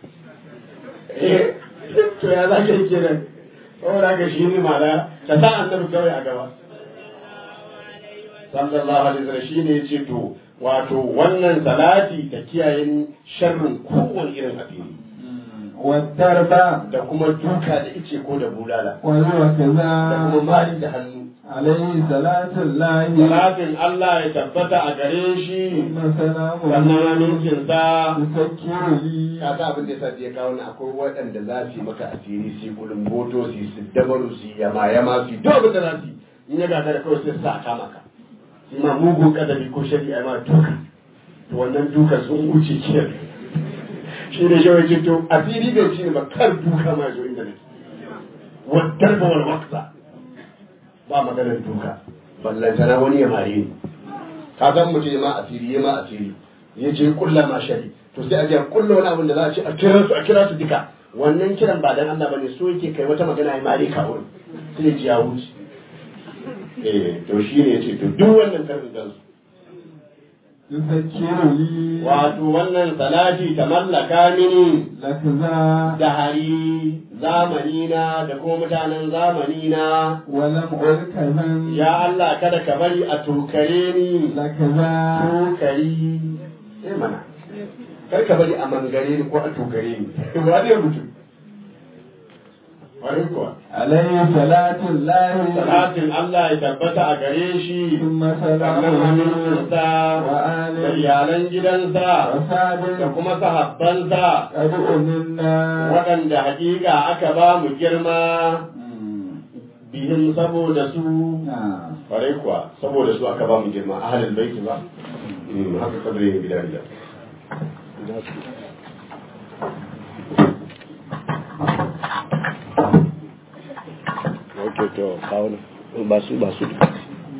eh to ya za ka yi kenan saboda ka shi ne ma'ana ka sa annabi kawai a gaba sallallahu alaihi wasallam shi ne ya ce to wato wannan salati ta kiyaye ni sharrin kowane irin abin والدرب da kuma duka da ice ko da bulala وهو da kuma كذا mali da hannu عليه صلاة الله Salatin Allah ya tabbata a gare shi ثم sannan سلامه amincinsa تسكر لي ka sa abin da yasa ya kawo ni akwai waɗanda za su yi maka asiri su yi gudun boto su yi siddabaru su yi yama yama su yi duk abin da za su yi in ya gagara kawai sai su sa a kama ka su ma mugun kadabi ko shari'a ma duka to wannan duka sun wuce kiyar shi ne shawai ce to asiri bai ci ne ba kar duka ma zo inda nake wadar ba wal waksa ba maganar duka ballantana wani ya mare ni ka san mutum ya ma asiri ya ma asiri ya ce kulla ma shari to sai a je a kulla wani abin da za a ce a kira su a kira su duka wannan kiran ba dan Allah bane so yake kai wata magana ya mare ka wurin sai ya ji ya wuce eh to shi ne yace to duk wannan karin gansu تسكر لي wato wannan salati ta mallaka mini لك ذا da hari zamanina da kuma mutanen zamanina ولم ألك ذا ya Allah kada ka bari a tokare ni لك ذا tokari eh mana kar ka bari a mangare ni ko a tokare ni ba ne mutum wani kuwa عليه صلاة الله salatin Allah ya tabbata a gare shi ثم sannan سلامه amincinsa da وآله iyalan gidansa da وسعد kuma sahabbansa قد أمنا waɗanda hakika aka ba mu girma bihin saboda su نعم kwarai kuwa saboda su aka ba mu girma ahalin baiti ba Mm, haka kadri yin gida gida ok to kawo ba su ba su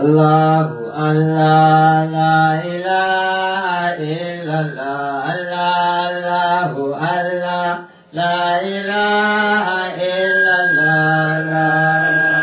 الله الله لا إله إلا الله الله الله لا إله إلا الله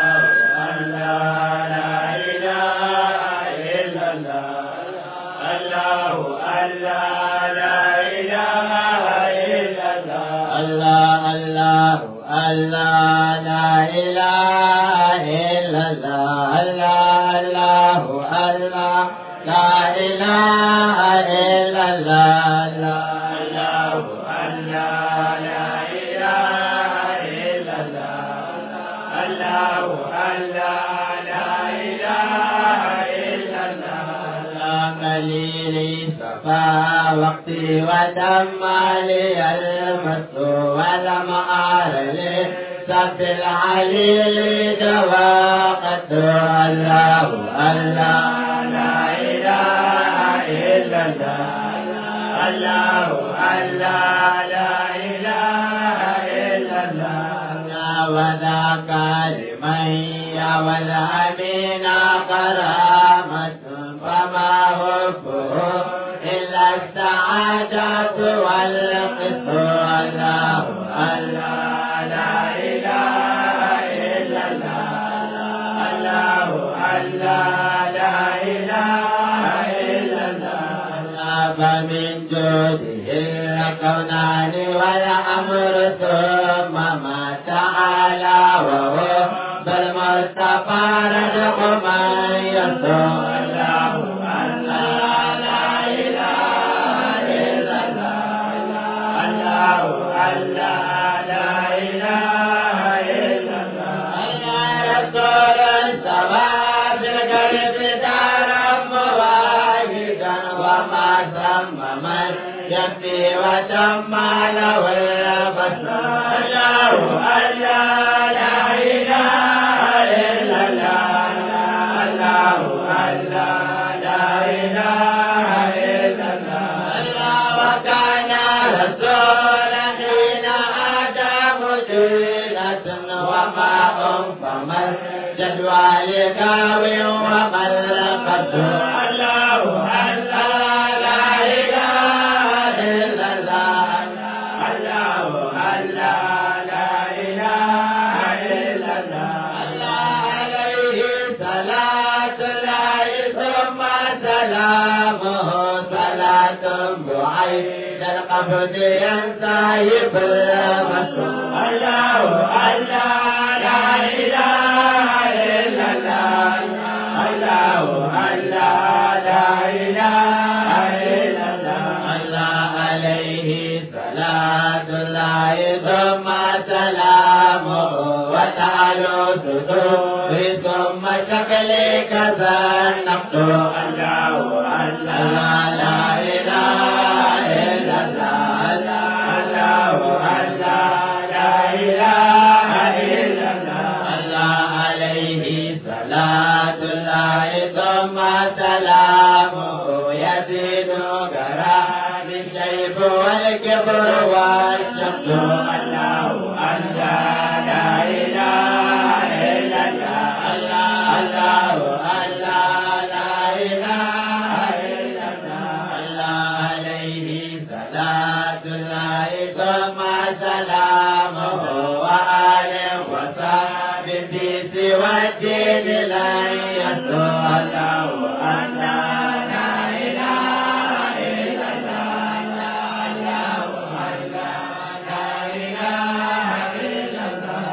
الله الله الله لا إله إلا الله الله الله الله لا إله إلا الله الله الله لا إله إلا الله الله الله لا إله إلا الله قليلي صفا وقتي ودم لي المس ولم أر لي سف العليل دواقت الله الله لا إله إلا الله الله الله لا إله إلا الله وذاك لمن يا والأمين كرامة فما هفه إلا السعادة والقسط الله الله لا إله إلا الله الله الله لا إله إلا الله فمن جوده الكونان والأمر ثم ما تعالى وهو بالمصطفى رزق من يرضى الله الله لا إله إلا الله الله الله لا إله إلا الله الله رسول السماء في القلب دارا مواهدا وما ثم من يكفي وتم له البصر الله الله لا إله إلا الله الله الله لا إله إلا الله الله وكان رسول حين أتى مدينة وماء فما الجدوى لكاوي وما القدر الله الله لا إله إلا الله الله الله لا إله إلا الله الله عليه صلاة الله ثم سلامه صلاة بعيد القبض ينسحب المسلوب الله الله لا إله إلا الله الله الله لا إله إلا الله الله عليه صلاة الله ثم سلامه وتعالوا صدور ثم شكلك ذا النقد الله الله لا إله إلا الله الله الله لا إله إلا الله الله عليه صلاة الله ثم سلامه يزيد كرام الشيب والكبر والشمس الله الله لا إله إلا الله الله الله لا إله إلا الله الله عليه صلاة الله ثم سلامه وآله وصحبه في سوى الدين لن يسوء الله الله لا إله إلا الله الله الله لا إله إلا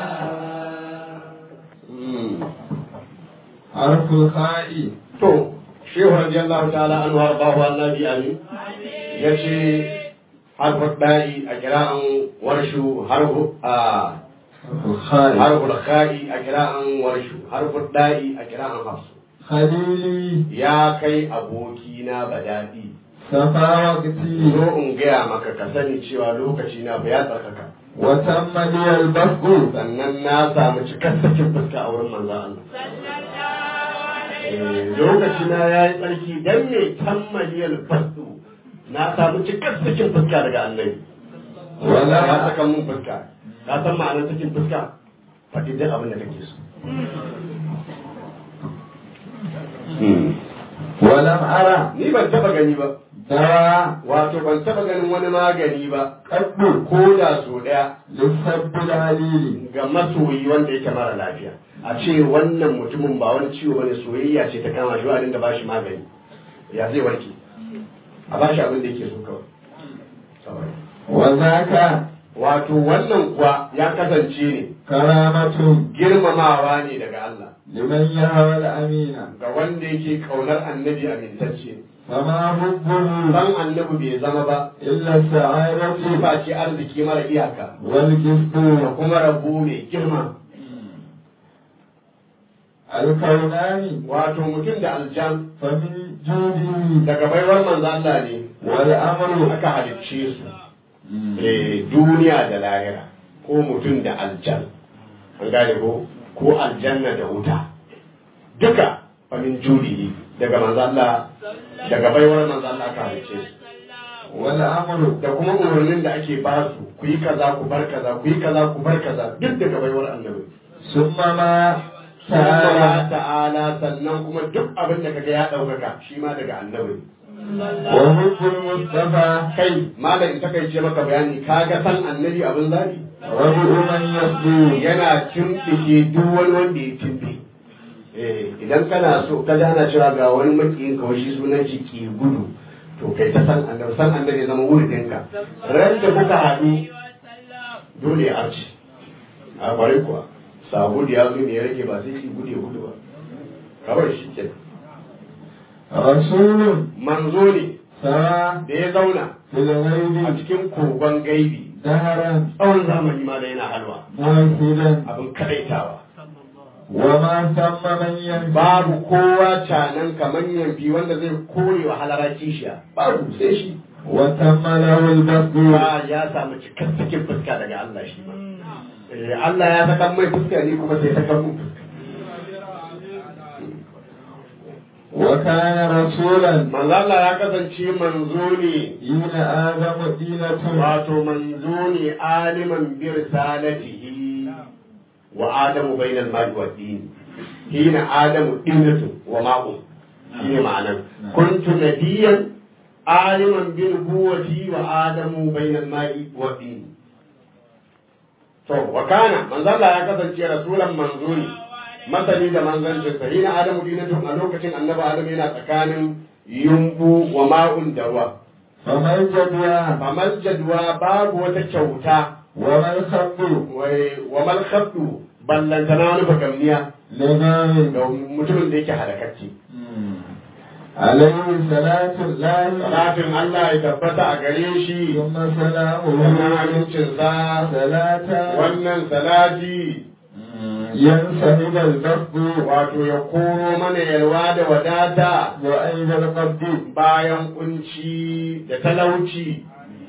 الله حرف الخاء to shehu radiyallahu ta'ala an wa bahu annabi amin yace harfu da'i a kira'an warshu harfu a حرف الخاء harfu kha'i a kira'an warshu harfu da'i a kira'an hafsu خليلي ya kai aboki na badadi صفا وقتي zo in gaya maka ka sani cewa lokaci na ba ya tsarkaka وتم لي البسط sannan na samu cikakkakin fuska a wurin manzan Allah Eh, lokaci na ya yi tsarki dan me tammaliyal basu na samu cikakkakin fuska daga annabi wala ya saka mun fuska ka san ma'anar sakin fuska faɗi duk abin da kake so ولم أرى ni ban taba gani ba dawa wato ban taba ganin wani magani ba kaddu ko da so daya lissabbil alili ga masoyi wanda yake mara lafiya a ce wannan mutumin ba wani ciwo bane soyayya ce ta kama shi wa dinga bashi magani ya zai warke a bashi abin da yake so kawai wazaka wato wannan kuwa ya kasance ne karamatun girmamawa ne daga Allah liman yahawa amina ga wanda yake kaunar annabi amintacce fama hubbuhu dan annabi bai zama ba illa sa'adatu ba ce arziki mara iyaka wal kistu da kuma rabu mai girma alkaunani wato mutum da aljan famin judi daga baiwar manzo Allah ne wal amru aka halicce su eh duniya da lahira ko mutum da aljan an gane ko ko aljanna da wuta duka famin judi daga manzo Allah daga baiwar manzo Allah aka halicce su wal amru da kuma umarnin da ake ba su ku yi kaza ku bar kaza ku yi kaza ku bar kaza duk daga baiwar annabi summa ma ta'ala ta'ala sannan kuma duk abin da kaga ya ɗaukaka shi ma daga annabi wa hubbul mustafa kai malam ta kai ce maka bayani kaga san annabi abin zabi rabu man yasdu yana tumbike duk wani wanda ya tumbe eh idan kana so ka ana cewa ga wani makiyin ka shi sunan shi ki gudu to kai ta san annabi san annabi zama wurin ka ran da kuka haɗu dole ya arci a kwarai kuwa sabu da ya zo ne ya rage ba sai shi gude gudu ba kawai shi ke rasulun manzo ne sara da ya zauna a cikin kogon gaibi daharan tsawon zamani ma da yana halwa abin kadaitawa wa ma samma manyan babu kowa canan kamar yanfi wanda zai kore wa halara kishiya babu sai shi wa tamma lahu al ya samu cikakken fuska daga Allah shi ma Allah ya saka mai fuska ne kuma sai saka mun fuska. Wa kana rasulan manzo Allah ya kasance manzo ne ina adamu dinatu wato manzo ne aliman bi risalatihi wa adamu bainal mar'i wa din hina adamu dinatu wa ma'u shine ma'anan kuntu nabiyyan aliman bi nubuwati wa adamu bainal mar'i wa din to wa kana manzo Allah ya kasance rasulan manzo ne masani da manzancin sa hina adamu dinatun a lokacin annabi adam yana tsakanin yumbu wa ma'un da ruwa famal jadwa famal jadwa babu wata kyauta wa mal khabdu wa mal khabdu ballantana wani bagamniya ga mutumin da yake halakacce alaihi salatu lahi salatin Allah ya tabbata a gare shi kuma salamu wannan amincin sa salata wannan salati yan sahibal basdu wato ya koro mana yalwa da wadata wa aidal qabdi bayan kunci da talauci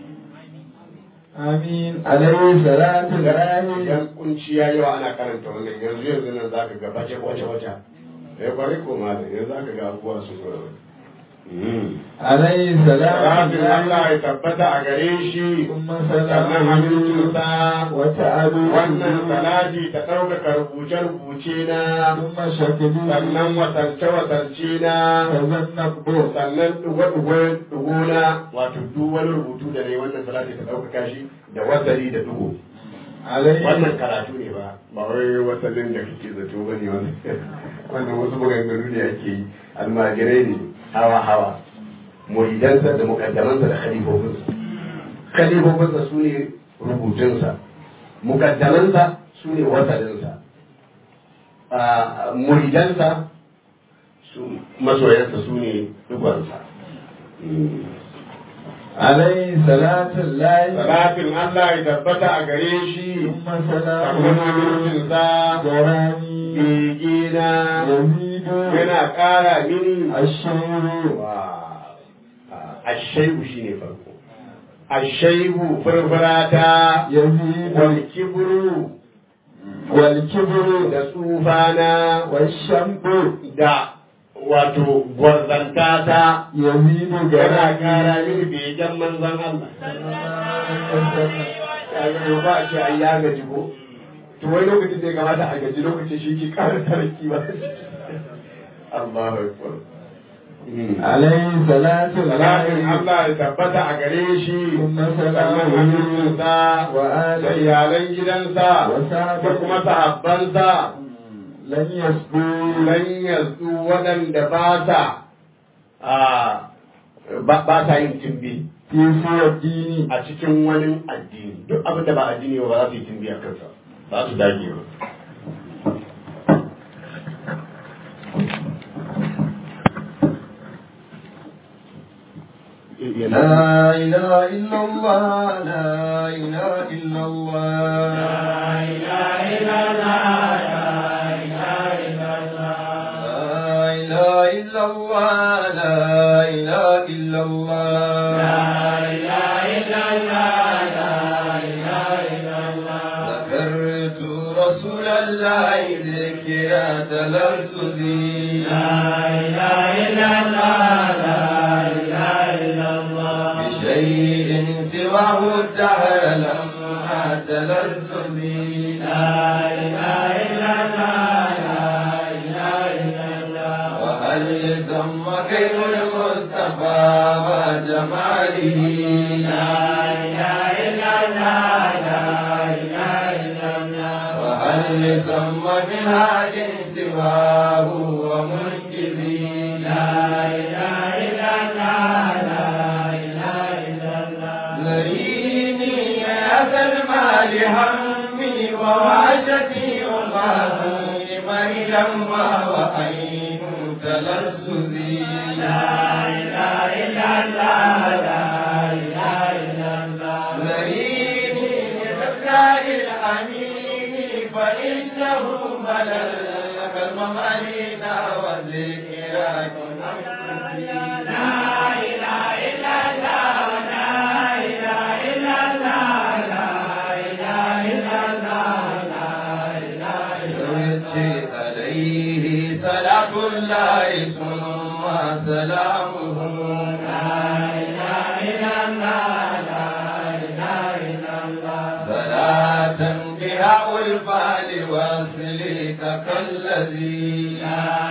amin alaihi salatu lahi yan kunci ya yawa ana karanta wannan yanzu yanzu nan zaka ga bace wace wace ya kwari ko malam yanzu zaka ga abubuwa su zo alayhi salatu Allah ya tabbata a gare shi sannan amincinsa wata adu wannan salati ta ɗaukaka rubuce-rubuce na sannan wasance-wasance na sannan ɗugo na wato duk wani rubutu da ne wannan salati ta ɗaukaka shi da wasali da dugo wannan karatu ne ba ba wai wasalin da kake zato ba ne wannan wasu maganganu ne ake yi almajirai ne hawa hawa muridansa da mukaddamansa da khalifofinsa khalifofinsa su ne rubutunsa mukaddamansa su ne wasalinsa muridansa masoyansa su ne dugonsa alaihi salatun lahi salatin Allah ya tabbata a gare shi sannan amincinsa begina yana ƙara mini ashaibu ashaibu shi ne farko ashaibu furfurata wal kibru wal kibru da tsufana wal shambu da wato gwarzanta ta yazidu yana ƙara mini begen manzon Allah ba a ce ai ya gaji ko to wani lokacin da ya kamata a gaji lokacin shi ke ƙara tarki ba Allahu akbar عليه صلاة salatin الله Allah ya tabbata a gare shi Kuma sannan salamu amincinsa wa da alihi iyalan gidansa wa sahbihi. da kuma sahabbansa لن يسبوا lan yasu waɗanda ba sa a ba ba sa yin timbi في سوى الدين a cikin wani addini duk abin da ba addini ba ba za su yi timbi a kansa ba su dage ba لا إله إلا الله لا إله إلا الله لا إله إلا الله لا إله إلا الله ذكرت رسول الله ذكرى تلذذي بشيء سواه الدهر لما تلذذي وهل ثم كيف المصطفى وجماله وهل ثم منهاج سواه ومنجزي ذريني يا سلمى لهمي ووحشتي وغاثي ميلا وأين تلذذي ذريني بذكاء الأمين فإنه بلل كالممالين وذكراك يرجي عليه صلاة الله ثم سلامه صلاة بها والفعل واصلك كالذي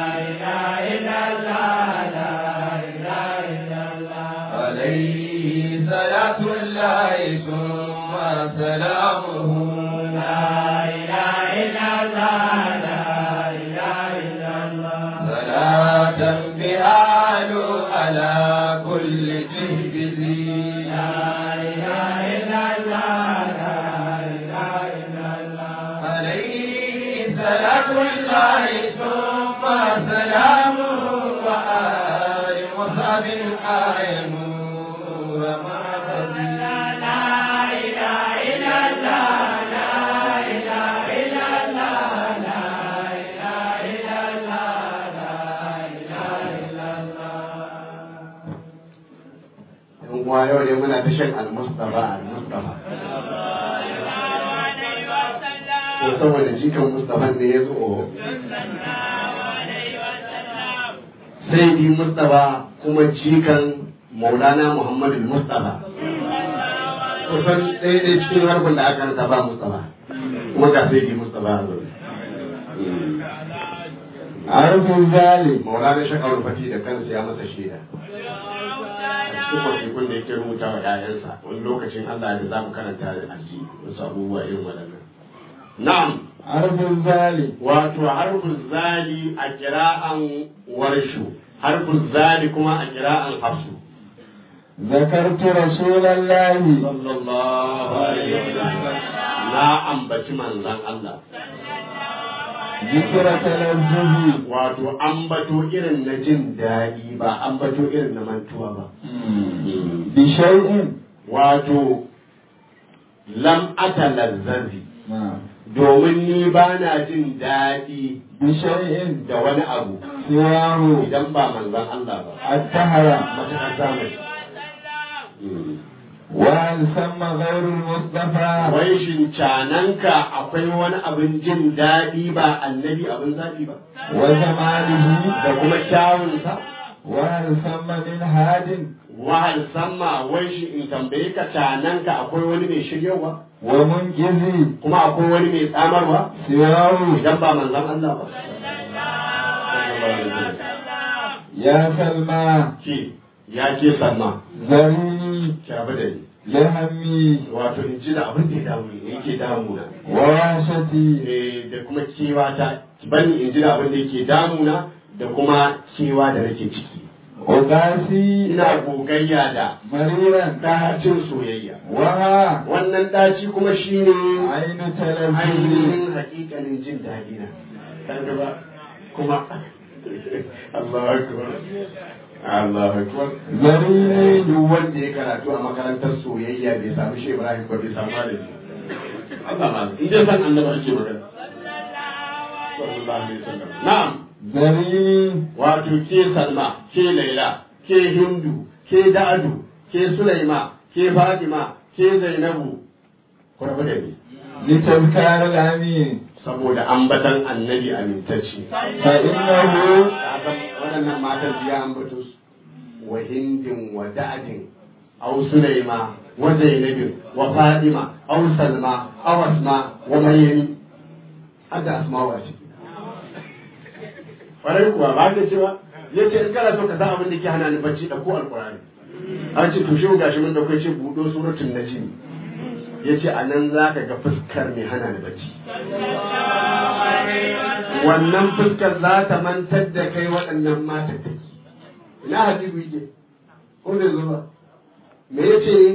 عليه صلاة الله ثم سلامه صلاة بها على كل جهبذي عليه صلاة الله ثم سلامه وآل مصعب آل نور محفظي yan uwa yau ne muna ta shan al-mustafa al-mustafa ko saboda jikan mustafa ne ya zo sai di mustafa kuma jikan maulana muhammadu mustafa kusan ɗaya ne cikin harkun da aka rasa ba mustafa kuma ga sai di mustafa a zaune عرف ذلك maulana shakar fati da kansa ya masa shaida cikin wasikun da yake rubuta wa ‘ya'yansa wani lokacin Allah da za mu karanta da aji wasu abubuwa irin waɗannan. Na'am, عرف ذلك wato harfin zali a kira'an warshu, harfin zali kuma a kira'an hafsu. ذكرت رسول الله Sallallahu alaihi wasallam. Na ambaci manzan Allah. ذكر تلذذ Wato ambato irin na jin daɗi ba ambato irin na mantuwa ba. بشيء Wato lam atalazzazi. نعم domin ni ba na jin daɗi بشيء da wani abu سواه idan ba manzan Allah ba الدهر matuƙar zamani وهل ثم غير المصطفى wai shin cananka akwai wani abin jin daɗi ba annabi abin zaɓi ba وجماله da kuma kyawunsa وهل ثم من هاد wahal samma wai shi in tambaye ka cananka akwai wani mai shiryawa ومنجز kuma akwai wani mai tsamarwa سواه idan ba manzan Allah ba sallallahu alaihi wasallam يا سلمى ke ya ke sanma ذريني ki abu da ni لهمي wato in ji da abin da ya damu ne yake damuna ووحشتي eh da kuma kewa ta ki bani in ji da abin da yake damuna da kuma kewa da nake ciki وقاسي ina gogayya da مريرا ɗacin soyayya وها wannan ɗaci kuma shine عين تلذذ ainihin hakikanin jin daɗi na kaga ba kuma Allah akbar Allah akbar ذريني duk wanda ya karatu a makarantar soyayya bai samu shi Ibrahim ba bai samu malami Allah ma in dai san annabi ake magana sallallahu alaihi wasallam na'am ذريني wato ke Salma ke Laila ke Hindu ke Da'adu ke Sulaima ke Fatima ke Zainabu ku rabu da ni لتذكار الأمين saboda ambatan annabi amintacce فإنه Ya san waɗannan matan biya ambato su wa hindin wa da'adin aw sulaima wa zainabin wa fadima aw salma aw asma wa maryam hadda asma wa ciki farai kuwa ba ka cewa yace in kana so ka san abin da ke hana ni bacci da ko alqur'ani an ce to shi gashi mun da kai ce budo suratul najm yace a nan zaka ga fuskar mai hana ni bacci wannan fuskar za ta mantar da kai waɗannan matattaki ina habibu yake ko da zuba me yace ne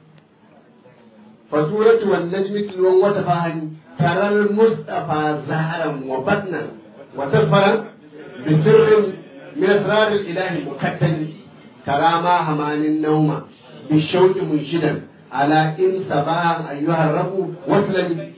fasuratu wan najmi tilwan wata fahani taral mustafa zaharan wa batnan wa tasfaran bi sirrin min asrar al ilahi mukaddali tara ma hamanin nauma bi shauqi munshidan ala in sabahan ayyuhar rabu waslami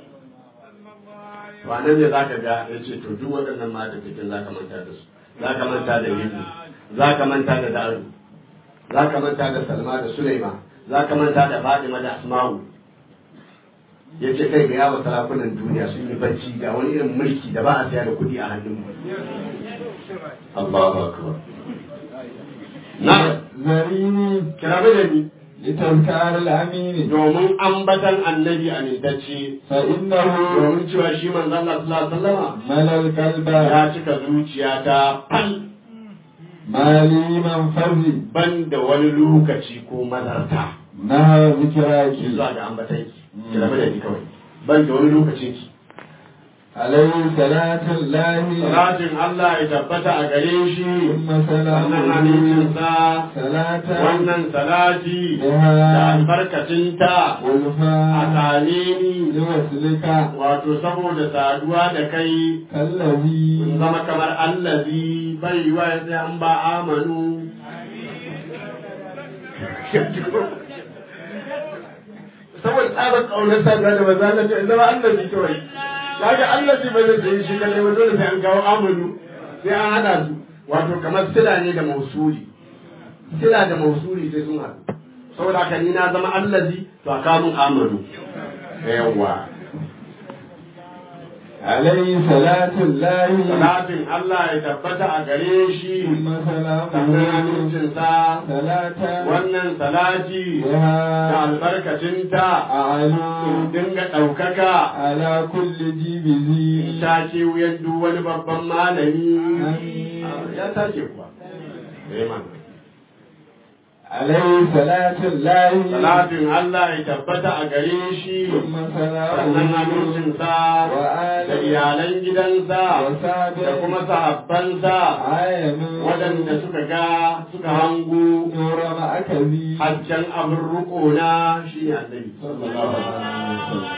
to anan ne zaka ga ya ce to duk waɗannan mata cikin zaka manta da su zaka manta da hindu zaka manta da daru zaka manta da salma da sulaima zaka manta da fatima da asma'u ya ce kai ga yawa sarakunan duniya sun yi bacci ga wani irin mulki da ba a siya da kuɗi a hannun mu Allahu akbar na ذريني kira da ni لتذكار الأمين domin ambatan annabi amintacce فإنه domin cewa shi manzon Allah sallallahu alaihi wasallama ملى القلب ya cika zuciyata fal ما لي منفذ ban da wani lokaci ko mazarta نهى ki ذكراك zuwa ga ambatan ki ki rabu da ni kawai ban da wani lokacin ki عليه صلاة الله salatin Allah ya tabbata a gare shi ثم wannan سلامه hadisinsa صلاة wannan salati da بها albarkacinta a والفاء same ni لوصلك wato saboda saduwa da kai كالذي in zama kamar allazi bai wa ya sai an ba amanu saboda tsabar kaunar saduwa da maza Allah in zama allazi kawai kaga allazi ba zai sayi shi kadai ba dole sai an kawo amanu sai an hada su wato kamar sila ne da mausuli sila da mausuli sai sun haɗu saboda haka ni na zama allazi to a kawo mun amanu yawwa عليه صلاة الله salatin Allah ya tabbata a gare shi ثم sannan سلامه amincinsa صلاة wannan salati da بها albarkacinta in أعلو dinga ɗaukaka على كل جيبذي ta ce wuyan duk wani babban malami Amin. ya tace kuwa Eh, man. عليه صلاة الله salatin Allah ya tabbata a gare shi ثم sannan سلامه amincinsa da وآله iyalan gidansa da وصحبه kuma sahabbansa عاينوا waɗanda suka ga suka hangu نور مأكذي hajjan abin ruko na shi ne annabi sallallahu alaihi wasallam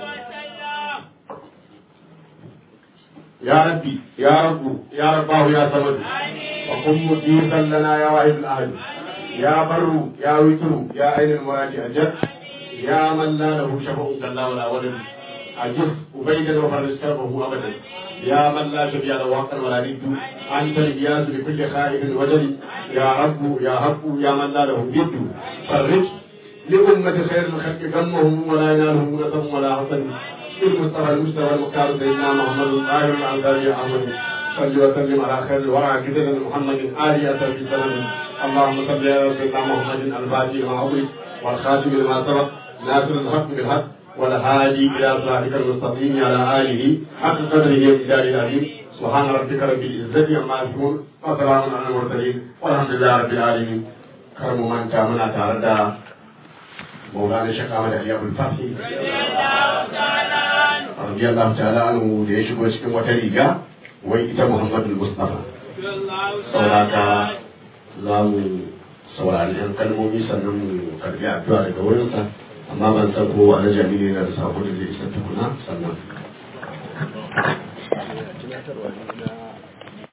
ya rabbi ya rabbu ya rabbahu ya samadu wa kun mujisan lana ya wahid al-ahad ya barru ya witru ya ainul muradi ajab ya man la lahu shafa'un kallahu la walad ajib ubaydan wa farij karbahu abadan يا من لا شبيه له وقتا ولا ند انت الجياز لكل خائف وجل يا رب يا رب يا من لا له ند فرج لأمة خير الخلق غمهم ولا ينالهم نسب ولا حسن المصطفى المجتبى المختار سيدنا محمد الطاهر الانصاري يا احمد صل وسلم على خير الورى جدنا محمد آل في سلام اللهم صل على سيدنا محمد الفاتح لما أغلق والخاتم لما سبق ناصر الحق بالحق والهادي إلى صراطك المستقيم على آله حق قدره ومقداره العظيم سبحان ربك رب العزة عما يصفون وسلام على المرسلين والحمد لله رب العالمين كرم من تامنا تاردا مولانا الشيخ احمد علي ابو الفتح رضي الله تعالى عنه da ya shigo cikin wata riga wai ita muhammadu mustafa sauraka za mu saurari yan kalmomi sannan mu karbi addu'a daga wurinsa amma ban san ko wani jami'i yana da sako da zai isa tukuna sannan